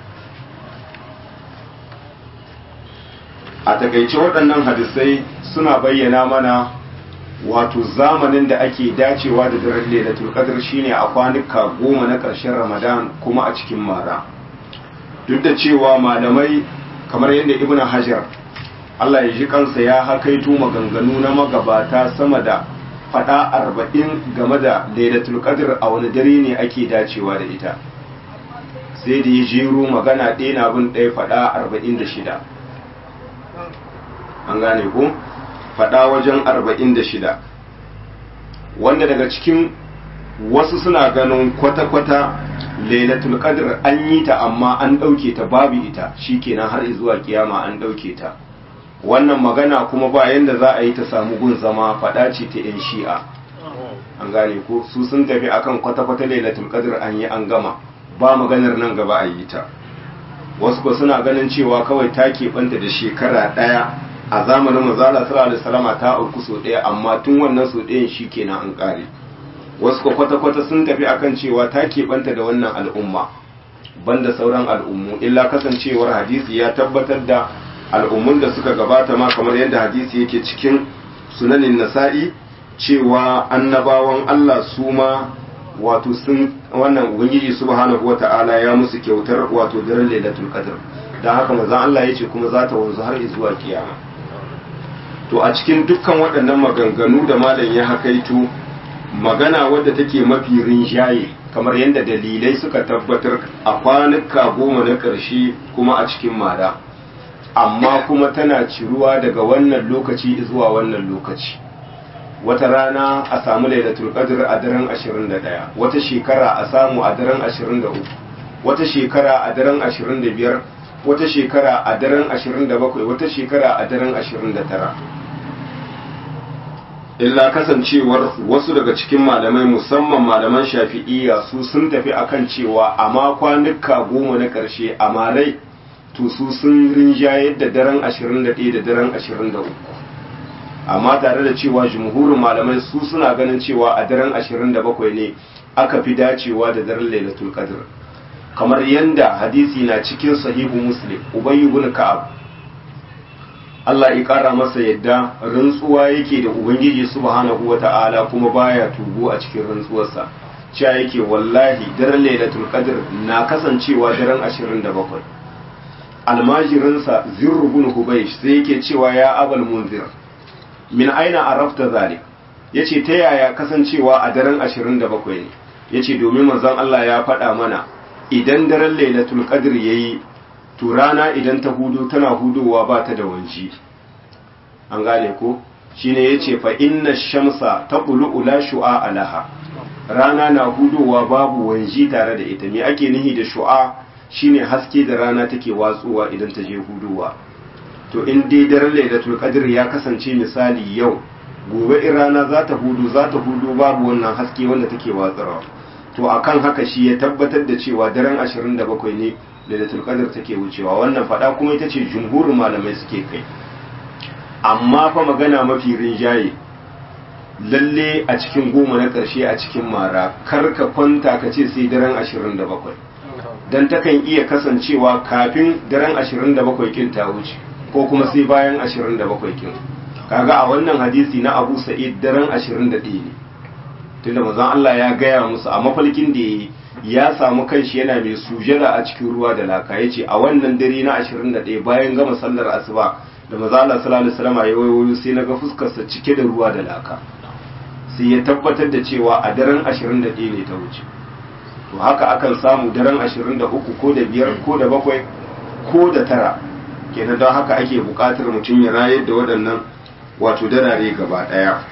a takaice waɗannan hadisai suna bayyana mana wato zamanin da ake dacewa da daren lailatul qadr shine a kwanuka goma na ƙarshen ramadan kuma a cikin mara duk da cewa malamai kamar yadda ibn hajar Allah ya ji kansa ya hakaito maganganu na magabata sama da fada arba'in game da lailatul qadr a wani dare ne ake dacewa da ita sai da ya jero magana ɗaya na bin ɗaya fada arba'in da shida an gane ko fada wajen arba'in da shida wanda daga cikin wasu suna ganin kwata-kwata lailatul qadr an yi ta amma an ɗauke ta babu ita shikenan har zuwa kiyama an ɗauke ta wannan magana kuma ba yanda za a yi ta samu gun zama faɗa ce ta 'yan shi'a an gane ko su sun tafi akan kwata-kwata lailatul qadr an yi an gama ba maganar nan gaba a yi ta wasu ko suna ganin cewa kawai ta keɓanta da shekara ɗaya a zamanin manzala sallallahu alaihi wasallama ta auku so ɗaya amma tun wannan so ɗayan shi kenan an ƙare wasu ko kwata-kwata sun tafi akan cewa ta keɓanta da wannan al'umma banda sauran al'ummu illa kasancewar hadisi ya tabbatar da al'ummun da suka gabata ma kamar yadda hadisi yake cikin sunanin nasa'i cewa annabawan Allah su ma wato sun wannan ubangiji subhanahu wata'ala ya musu kyautar wato daren lailatul qadr dan haka manzon Allah yace kuma za ta wanzu har zuwa kiyama to a cikin dukkan waɗannan maganganu da malam ya hakaito magana wadda take mafi rinjaye kamar yadda dalilai suka tabbatar a kwanuka goma na ƙarshe kuma a cikin mara amma kuma tana ciruwa daga wannan lokaci zuwa wannan lokaci wata rana a samu lailatul qadr a daren 21 wata shekara a samu a daren 23 wata shekara a daren 25 wata shekara a daren 27 wata shekara a daren 29 illa kasancewar wasu daga cikin malamai musamman malaman shafi'iyya su sun tafi akan cewa a makwanuka goma na ƙarshe a marai to su sun rinjaye da daren 21 da daren 23 amma tare da cewa jumhurin malamai su suna ganin cewa a daren 27 ne aka fi dacewa da daren lailatul qadr kamar yanda hadisi na cikin sahihu muslim ubay ibn ka'ab Allah ya kara masa yadda rantsuwa yake da ubangiji subhanahu wata'ala kuma baya tugo a cikin rantsuwarsa cewa yake wallahi daren lailatul qadr na kasancewa daren 27 almajirinsa zirru bin hubaysh sai yake cewa ya abal munzir min aina arafta zalik yace ta yaya kasancewa a daren 27 ne yace domin manzon Allah ya faɗa mana idan daren lailatul qadr yayi to rana idan ta hudu tana hudowa ba ta da wanji an gane ko shine yace fa inna shamsa taqulu la shu'a alaha rana na hudowa babu wanji tare da ita me ake nihi da shu'a shine haske da rana take watsuwa idan ta je hudowa to in dai daren lailatul qadr ya kasance misali yau gobe in rana za ta hudu za ta hudu babu wannan haske wanda take watsarwa to akan haka shi ya tabbatar da cewa daren 27 ne lailatul qadr take wucewa wannan fada kuma ita ce jumhurin malamai suke kai amma fa magana mafi rinjaye lalle a cikin goma na ƙarshe a cikin mara kar ka kwanta ka ce sai daren 27 dan takan iya kasancewa kafin daren 27 kin ta wuce ko kuma sai bayan 27 kin kaga a wannan hadisi na Abu Sa'id daren 21 ne tunda manzon Allah ya gaya musu a mafalkin da yayi ya samu kanshi yana mai sujada a cikin ruwa da laka yace a wannan dare na 21 bayan gama sallar asuba da manzon Allah sallallahu alaihi wasallam ya wayo sai naga fuskar sa cike da ruwa da laka sai ya tabbatar da cewa a daren 21 ne ta wuce to haka akan samu daren 23 ko da biyar ko da bakwai ko da tara kenan don haka ake buƙatar mutum ya rayar da waɗannan wato darare gaba ɗaya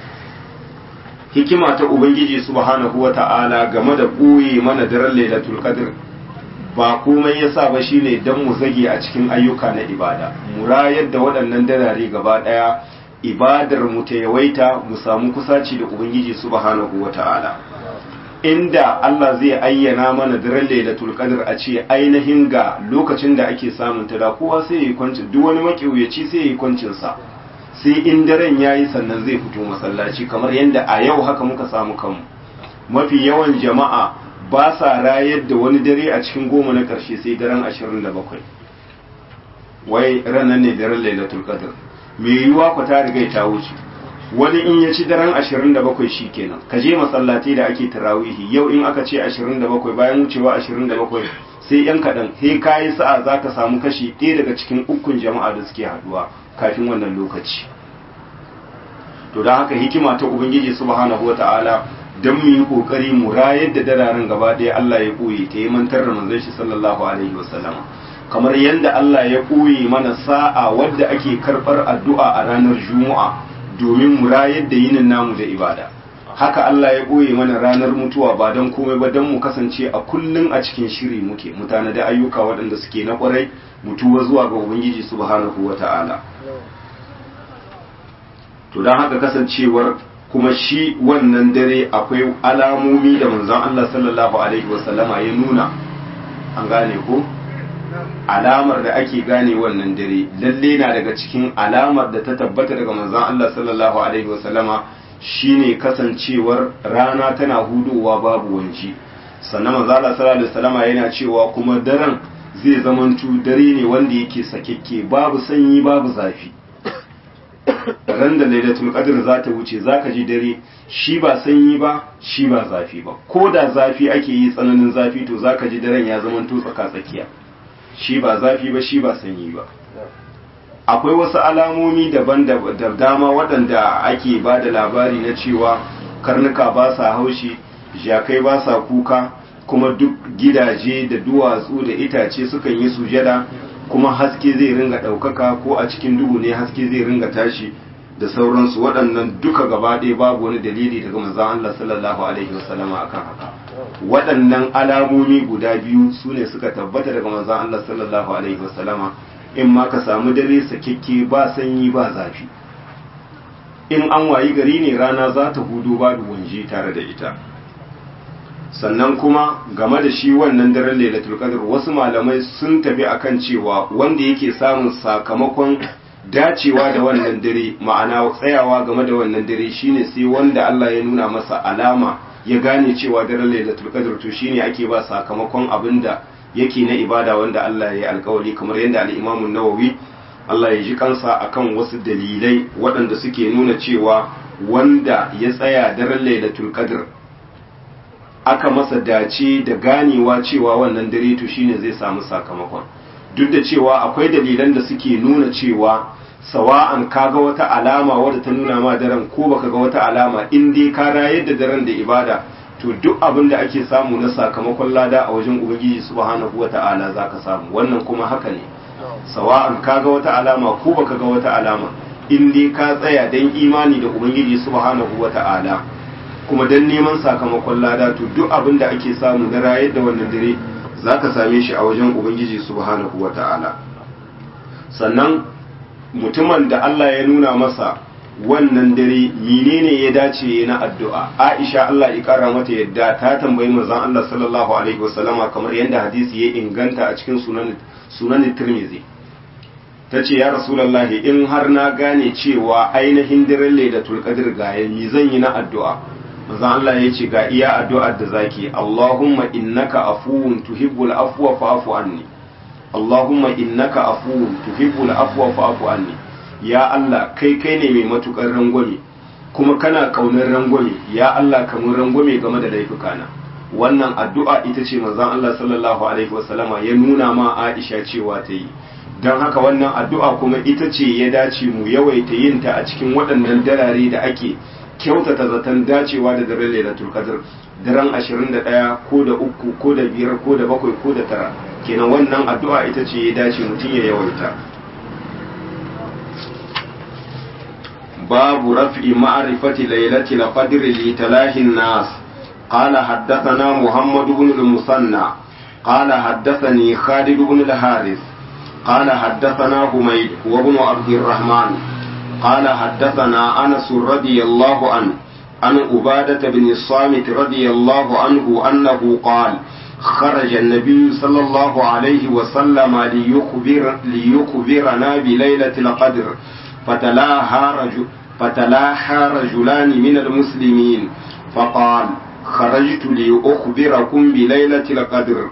hikima ta ubangiji subhanahu wata'ala game da ɓoye mana daren lailatul qadr ba komai yasa ba shine dan mu zage a cikin ayyuka na ibada mu rayar da waɗannan darare gaba ɗaya ibadar mu ta yawaita mu samu kusaci da ubangiji subhanahu wata'ala inda Allah zai ayyana mana daren lailatul qadr a ce ainihin ga lokacin da ake samun ta da kowa sai ya yi kwancin duk wani makiyaci sai ya yi kwancin sa sai in daren yayi sannan zai fito masallaci kamar yadda a yau haka muka samu kanmu mafi yawan jama'a ba sa rayar da wani dare a cikin goma na karshe sai daren 27 wai ranar ne daren lailatul qadr me yiwuwa ku ta riga ta wuce wani in ya ci daren 27 shi kenan ka je masallaci da ake tarawihi yau in aka ce 27 bayan wucewa 27 sai yan kaɗan he kayi sa'a za ka samu kashi ɗaya daga cikin ukun jama'a da suke haduwa kafin wannan lokaci to don haka hikima ta ubangiji subhanahu wa ta'ala don mu yi kokari mu rayar da dararen gaba ɗaya Allah ya ɓoye ta yi mantar da manzon shi sallallahu alaihi wasallam kamar yadda Allah ya ɓoye mana sa'a wadda ake karɓar addu'a a ranar juma'a domin mu rayar da yinin namu da ibada haka Allah ya ɓoye mana ranar mutuwa ba don komai ba don mu kasance a kullum a cikin shiri muke mutane da ayyuka waɗanda suke na ƙwarai mutuwa zuwa ga ubangiji subhanahu wa ta'ala to don haka kasancewar kuma shi wannan dare akwai alamomi da manzon Allah sallallahu alaihi wasallama ya nuna an gane ko alamar da ake gane wannan dare lalle na daga cikin alamar da ta tabbata daga manzon Allah sallallahu alaihi wasallama shine kasancewar rana tana hudowa babu wanci sannan manzon Allah sallallahu alaihi wasallama yana cewa kuma daren zai zamantu dare ne wanda yake sakekke babu sanyi babu zafi ran da lailatul qadr za ta wuce zaka ji dare shi ba sanyi ba shi ba zafi ba ko da zafi ake yi tsananin zafi to zaka ji daren ya zamanto tsaka tsakiya shi ba zafi ba shi ba sanyi ba akwai wasu alamomi daban da dama waɗanda ake ba da labari na cewa karnuka ba sa haushi jakai ba sa kuka kuma duk gidaje da duwatsu da itace sukan yi sujada kuma haske zai ringa ɗaukaka ko a cikin duhu ne haske zai ringa tashi da sauransu waɗannan duka gaba ɗaya babu wani dalili daga manzon Allah sallallahu alaihi wasallama akan haka waɗannan alamomi guda biyu su ne suka tabbata daga manzon Allah sallallahu alaihi wasallama in ma ka samu dare sakekke ba sanyi ba zafi in an wayi gari ne rana za ta hudu babu wanji tare da ita sannan kuma game da shi wannan daren lailatul qadr wasu malamai sun tafi akan cewa wanda yake samun sakamakon dacewa da wannan dare ma'ana tsayawa game da wannan dare shine sai wanda Allah ya nuna masa alama ya gane cewa daren lailatul qadr to shine ake ba sakamakon abinda yake na ibada wanda Allah ya yi alkawari kamar yadda al-Imam an-Nawawi Allah ya ji kansa akan wasu dalilai waɗanda suke nuna cewa wanda ya tsaya daren lailatul qadr aka masa dace da ganewa cewa wannan dare to shine zai samu sakamakon duk da cewa akwai dalilan da suke nuna cewa sawa'an kaga wata alama wadda ta nuna ma daren ko baka ga wata alama in dai ka rayar da daren da ibada to duk abin da ake samu na sakamakon lada a wajen ubangiji subhanahu wata'ala zaka samu wannan kuma haka ne sawa'an kaga wata alama ko baka ga wata alama in dai ka tsaya dan imani da ubangiji subhanahu wata'ala kuma dan neman sakamakon lada to duk abin da ake samu na rayar da wannan dare zaka same shi a wajen ubangiji subhanahu wata'ala sannan mutumin da Allah ya nuna masa wannan dare menene ya dace na addu'a Aisha Allah ya kara mata yadda ta tambayi manzon Allah sallallahu alaihi wasallama kamar yadda hadisi ya inganta a cikin sunan sunan Tirmidhi tace ya Rasulullahi in har na gane cewa ainihin daren Lailatul Qadr ga mi zan yi na addu'a manzon Allah ya ce ga iya addu'ar da zaki Allahumma innaka afuwun tuhibbul afwa fa'fu anni Allahumma innaka afuwun tuhibbul afwa fa'fu anni ya Allah kai kai ne mai matukar rangwame kuma kana kaunar rangwame ya Allah ka mun rangwame game da laifukana wannan addu'a ita ce manzon Allah sallallahu alaihi wasallama ya nuna ma Aisha cewa ta yi don haka wannan addu'a kuma ita ce ya dace mu yawaita yin ta a cikin waɗannan darare da ake kyautata zaton dacewa da daren Lailatul Qadr daren 21 ko da uku ko da biyar ko da bakwai ko da tara kenan wannan addu'a ita ce ya dace mutum ya yawaita باب رفع معرفة ليلة القدر لتلاهي الناس قال حدثنا محمد بن المثنى قال حدثني خالد بن الحارث قال حدثنا حميد وابن عبد الرحمن قال حدثنا أنس رضي الله عنه عن عبادة بن الصامت رضي الله عنه أنه قال خرج النبي صلى الله عليه وسلم ليخبر ليخبرنا بليلة القدر فتلاها رجل فتلاها رجلان من المسلمين فقال خرجت لأخبركم بليلة القدر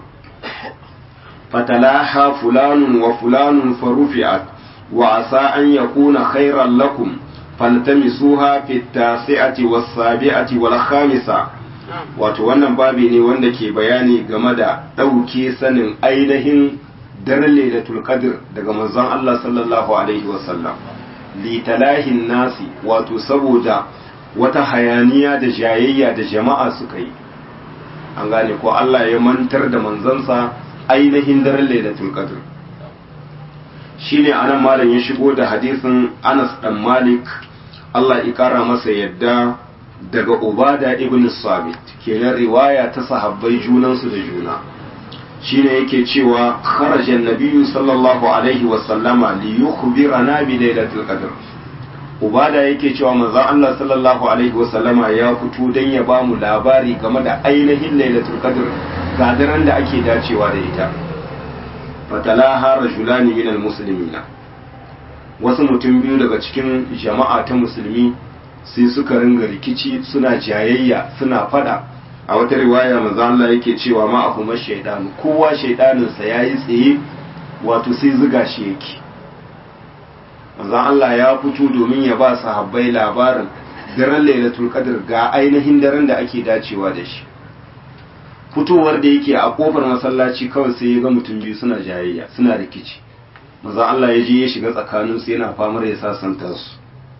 فتلاها فلان وفلان فرفعت وعسى أن يكون خيرا لكم فالتمسوها في التاسعة والسابعة والخامسة wato wannan babi ne wanda ke bayani game da ɗauke sanin ainihin daren lailatul qadr daga manzon Allah sallallahu alaihi wasallam litalahin nasi wato saboda wata hayaniya da jayayya da jama'a suka yi an gane ko Allah ya mantar da manzansa ainihin daren lailatul qadr shine anan malam ya shigo da hadisin Anas dan Malik Allah ya kara masa yadda daga Ubada ibn Sabit kenan riwaya ta sahabbai junansu da juna shine yake cewa kharaja nabiyyu sallallahu alaihi wa sallama li yukhbirana bi lailatul qadr ubada yake cewa manzon Allah sallallahu alaihi wa sallama ya fito dan ya ba mu labari game da ainihin lailatul qadr ga daren da ake dacewa da ita fatalaha rajulani minal muslimina wasu mutum biyu daga cikin jama'a ta musulmi sai suka ringa rikici suna jayayya suna fada a wata riwaya manzo Allah yake cewa ma afu mashaidan kowa shaidaninsa yayi tsaye wato sai zuga shi yake manzo Allah ya fito domin ya ba sahabbai labarin daren Lailatul Qadr ga ainihin daren da ake dacewa da shi fitowar da yake a kofar masallaci kawai sai ya ga mutum biyu suna jayayya suna rikici manzo Allah ya je ya shiga tsakaninsu yana famar ya sasanta su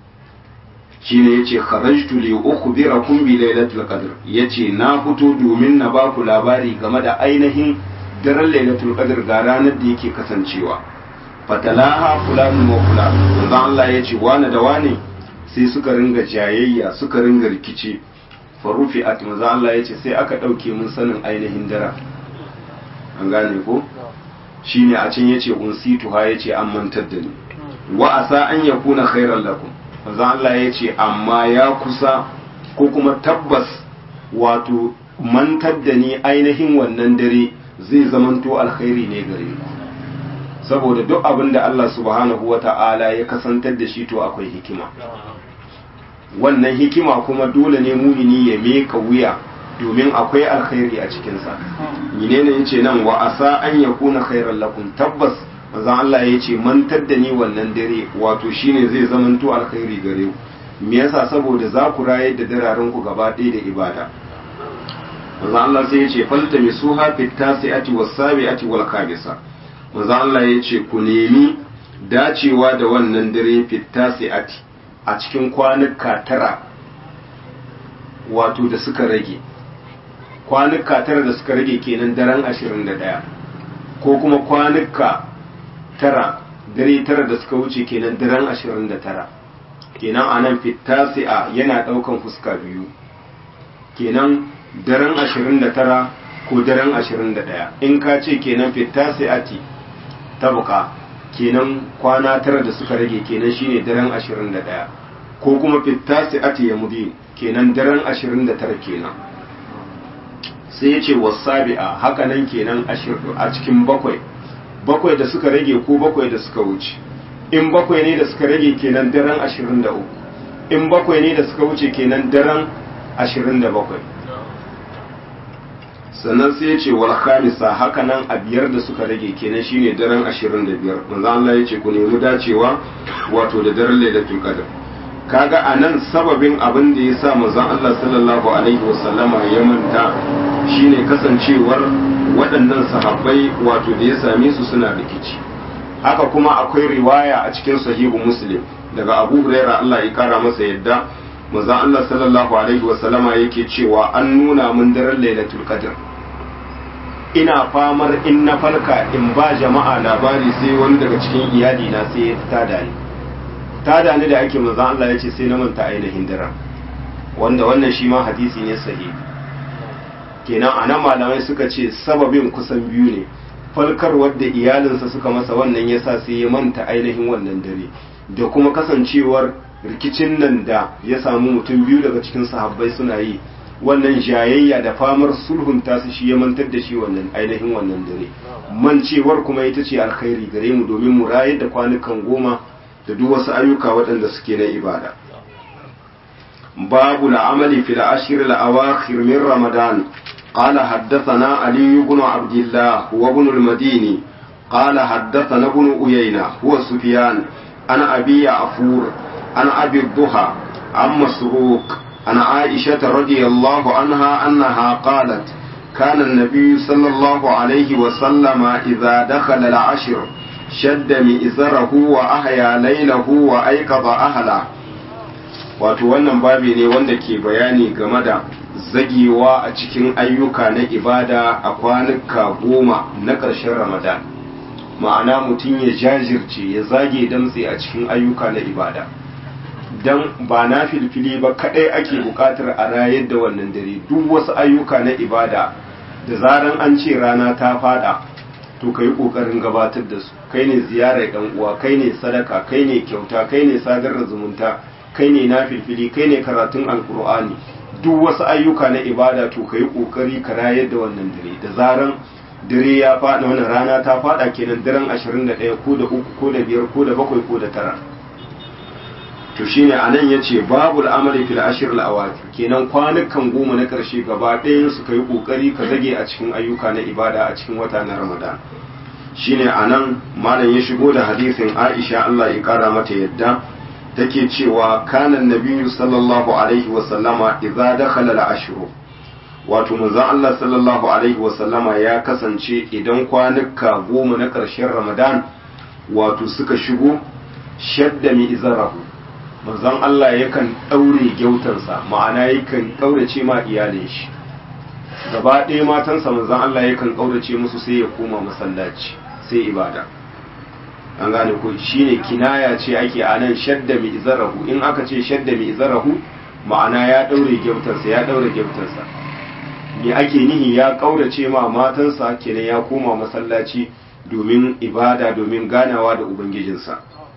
shine yace kharajtu li ukhbirakum bi lailatul qadr yace na fito domin na ba ku labari game da ainihin daren lailatul qadr ga ranar da yake kasancewa fatalaha fulan wa fulan manzo Allah yace wani da wani sai suka ringa jayayya suka ringa rikici farufi at manzo Allah yace sai aka dauke mun sanin ainihin daren an gane ko shine a can yace unsitu ha yace an mantar da ni wa asa an yakuna khairan lakum manzo Allah ya ce amma ya kusa ko kuma tabbas wato mantar da ni ainihin wannan dare zai zamanto alkhairi ne gare ku saboda duk abin da Allah subhanahu wa ta'ala ya kasantar da shi to akwai hikima wannan hikima kuma dole ne mumini ya meka wuya domin akwai alkhairi a cikinsa menene yace nan wa asa an yakuna khairan lakum tabbas manzon Allah ya ce mantar da ni wannan dare wato shine zai zamanto alkhairi gare ku me yasa saboda za ku rayar da dararen ku gaba ɗaya da ibada manzon Allah sai ya ce falta misuha fit tasi'ati was sabi'ati wal khamisa manzo Allah ya ce ku nemi dacewa da wannan dare fitasi'ati a cikin kwanuka tara wato da suka rage kwanuka tara da suka rage kenan daren 21 ko kuma kwanuka tara dare tara da suka wuce kenan daren 29 kenan anan fitasi'a yana daukan fuska biyu kenan daren 29 ko daren 21 in ka ce kenan fitasi'ati tabuka kenan kwana tara da suka rage kenan shine daren 21 ko kuma fitasi'ati ya mudi kenan daren 29 kenan sai ya ce wasabi'a haka nan kenan a cikin bakwai bakwai da suka rage ko bakwai da suka wuce in bakwai ne da suka rage kenan daren 23 in bakwai ne da suka wuce kenan daren 27 sannan sai ya ce wal khamisa haka nan a biyar da suka rage kenan shine daren 25 manzo Allah ya ce ku nemi dacewa wato da daren lailatul qadr kaga anan sababin abin da ya sa manzon Allah sallallahu alaihi wasallama ya manta shine kasancewar waɗannan sahabbai wato da ya same su suna rikici haka kuma akwai riwaya a cikin sahihu muslim daga abu huraira Allah ya kara masa yadda manzon Allah sallallahu alaihi wasallama yake cewa an nuna mun daren lailatul qadr ina famar in na farka in ba jama'a labari sai wani daga cikin iyali na sai ya tada ni tada ni da ake manzon Allah ya ce sai na manta ainihin daren wanda wannan shi ma hadisi ne sahihi kenan anan malamai suka ce sababin kusan biyu ne falkarwar da iyalinsa suka masa wannan yasa sai ya manta ainihin wannan dare da kuma kasancewar rikicin nan da ya samu mutum biyu daga cikin sahabbai suna yi wannan jayayya da famar sulhunta su shi ya mantar da shi wannan ainihin wannan dare mancewar kuma ita ce alkhairi gare mu domin mu rayar da kwanukan goma da duk wasu ayyuka waɗanda suke na ibada babu la'amali fil ashir al-awakhir min ramadan قال حدثنا علي بن عبد الله هو ابن المديني قال حدثنا ابن أيينة هو سفيان عن أبي عفور عن أبي الضحى عن مسروق عن عائشة رضي الله عنها أنها قالت كان النبي صلى الله عليه وسلم إذا دخل العشر شد مئزره وأحيا ليله وأيقظ أهله wato wannan babi ne wanda ke bayani game da zagewa a cikin ayyuka na ibada a kwanuka goma na ƙarshen ramadan ma'ana mutum ya jajirce ya zage damtse a cikin ayyuka na ibada don ba na filfili ba kaɗai ake buƙatar a rayar da wannan dare duk wasu ayyuka na ibada da zaran an ce rana ta fada to ka yi ƙoƙarin gabatar da su kai ne ziyarar ɗan uwa kai ne sadaka kai ne kyauta kai ne sadar da zumunta kai ne na filfili kai ne karatun alkur'ani duk wasu ayyuka na ibada to ka yi ƙoƙari ka rayar da wannan dare da zaran dare ya faɗa wannan rana ta faɗa kenan daren 21 ko da uku ko da biyar ko da bakwai ko da tara to shine anan yace babul amali fil ashr al awaqir kenan kwanukan goma na karshe gaba ɗayan su kai kokari ka zage a cikin ayyuka na ibada a cikin wata na ramadan shine anan malam ya shigo da hadisin Aisha Allah ya kara mata yadda take cewa kanan nabiyyu sallallahu alaihi wa sallama idza dakhala al ashr wato manzon Allah sallallahu alaihi wa sallama ya kasance idan kwanuka goma na karshen ramadan wato suka shigo shadda mi izarahu manzon Allah yakan ɗaure gyautansa ma'ana yakan ƙaurace ma iyalin shi gaba ɗaya matansa manzon Allah yakan ƙaurace musu sai ya koma masallaci sai ibada an gane ko shine kinaya ce ake a nan shadda mi izarahu in aka ce shadda mi izarahu ma'ana ya ɗaure gyautansa ya ɗaure gyautansa me ake nihi ya ƙaurace ma matansa kenan ya koma masallaci domin ibada domin ganawa da ubangijinsa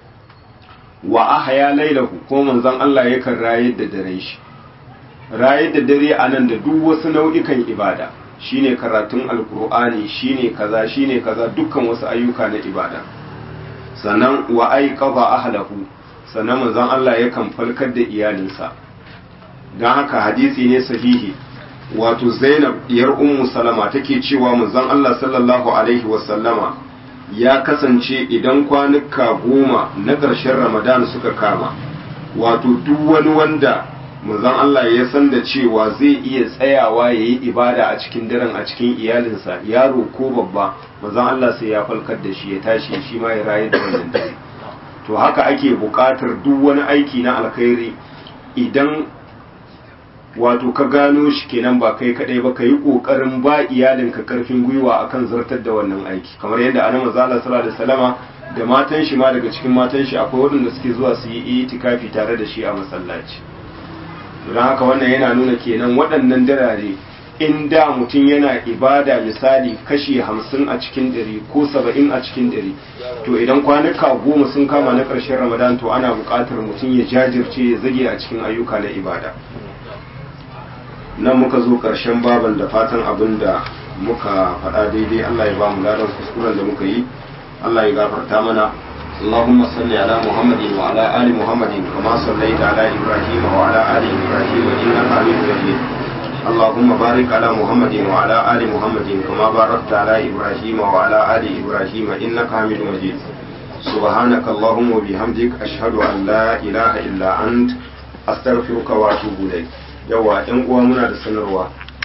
wa ahya lailahu ko manzon Allah yakan rayar da daren shi rayar da dare anan da duk wasu nau'ikan ibada shine karatun alkur'ani shine kaza shine kaza dukkan wasu ayyuka na ibada sannan wa aiqadha ahlahu sannan manzon Allah yakan falkar da iyalinsa dan haka hadisi ne sahihi wato Zainab diyar Ummu Salama take cewa manzon Allah sallallahu alaihi wasallama ya kasance idan kwanuka goma na ƙarshen ramadan suka kama wato duk wani wanda manzon Allah ya san da cewa zai iya tsayawa ya yi ibada a cikin daren a cikin iyalinsa yaro ko babba manzon Allah sai ya falkar da shi ya tashi shi ma ya rayu da wannan dare to haka ake buƙatar duk wani aiki na alkhairi idan wato ka gano shi kenan ba kai kadai ba ka yi ƙoƙarin ba iyalinka karfin gwiwa akan zartar da wannan aiki kamar yadda annabi sallallahu alaihi wasallama da matan shi ma daga cikin matan shi akwai waɗanda suke zuwa su yi itikafi tare da shi a masallaci don haka wannan yana nuna kenan waɗannan darare in da mutum yana ibada misali kashi hamsin a cikin ɗari ko saba'in a cikin ɗari to idan kwanuka goma sun kama na ƙarshen ramadan to ana buƙatar mutum ya jajirce ya zage a cikin ayyuka na ibada nan muka zo ƙarshen baban da fatan abin da muka faɗa daidai allah ya ba mu ladan kuskuren da muka yi allah ya gafarta mana اللهم صل على محمد وعلى آل محمد كما صليت على إبراهيم وعلى آل إبراهيم إنك حميد مجيد اللهم بارك على محمد وعلى آل محمد كما باركت على إبراهيم وعلى آل إبراهيم إنك حميد مجيد سبحانك اللهم وبحمدك أشهد أن لا إله إلا أنت أستغفرك وأتوب إليك yawa ‘yan uwa muna da sanarwa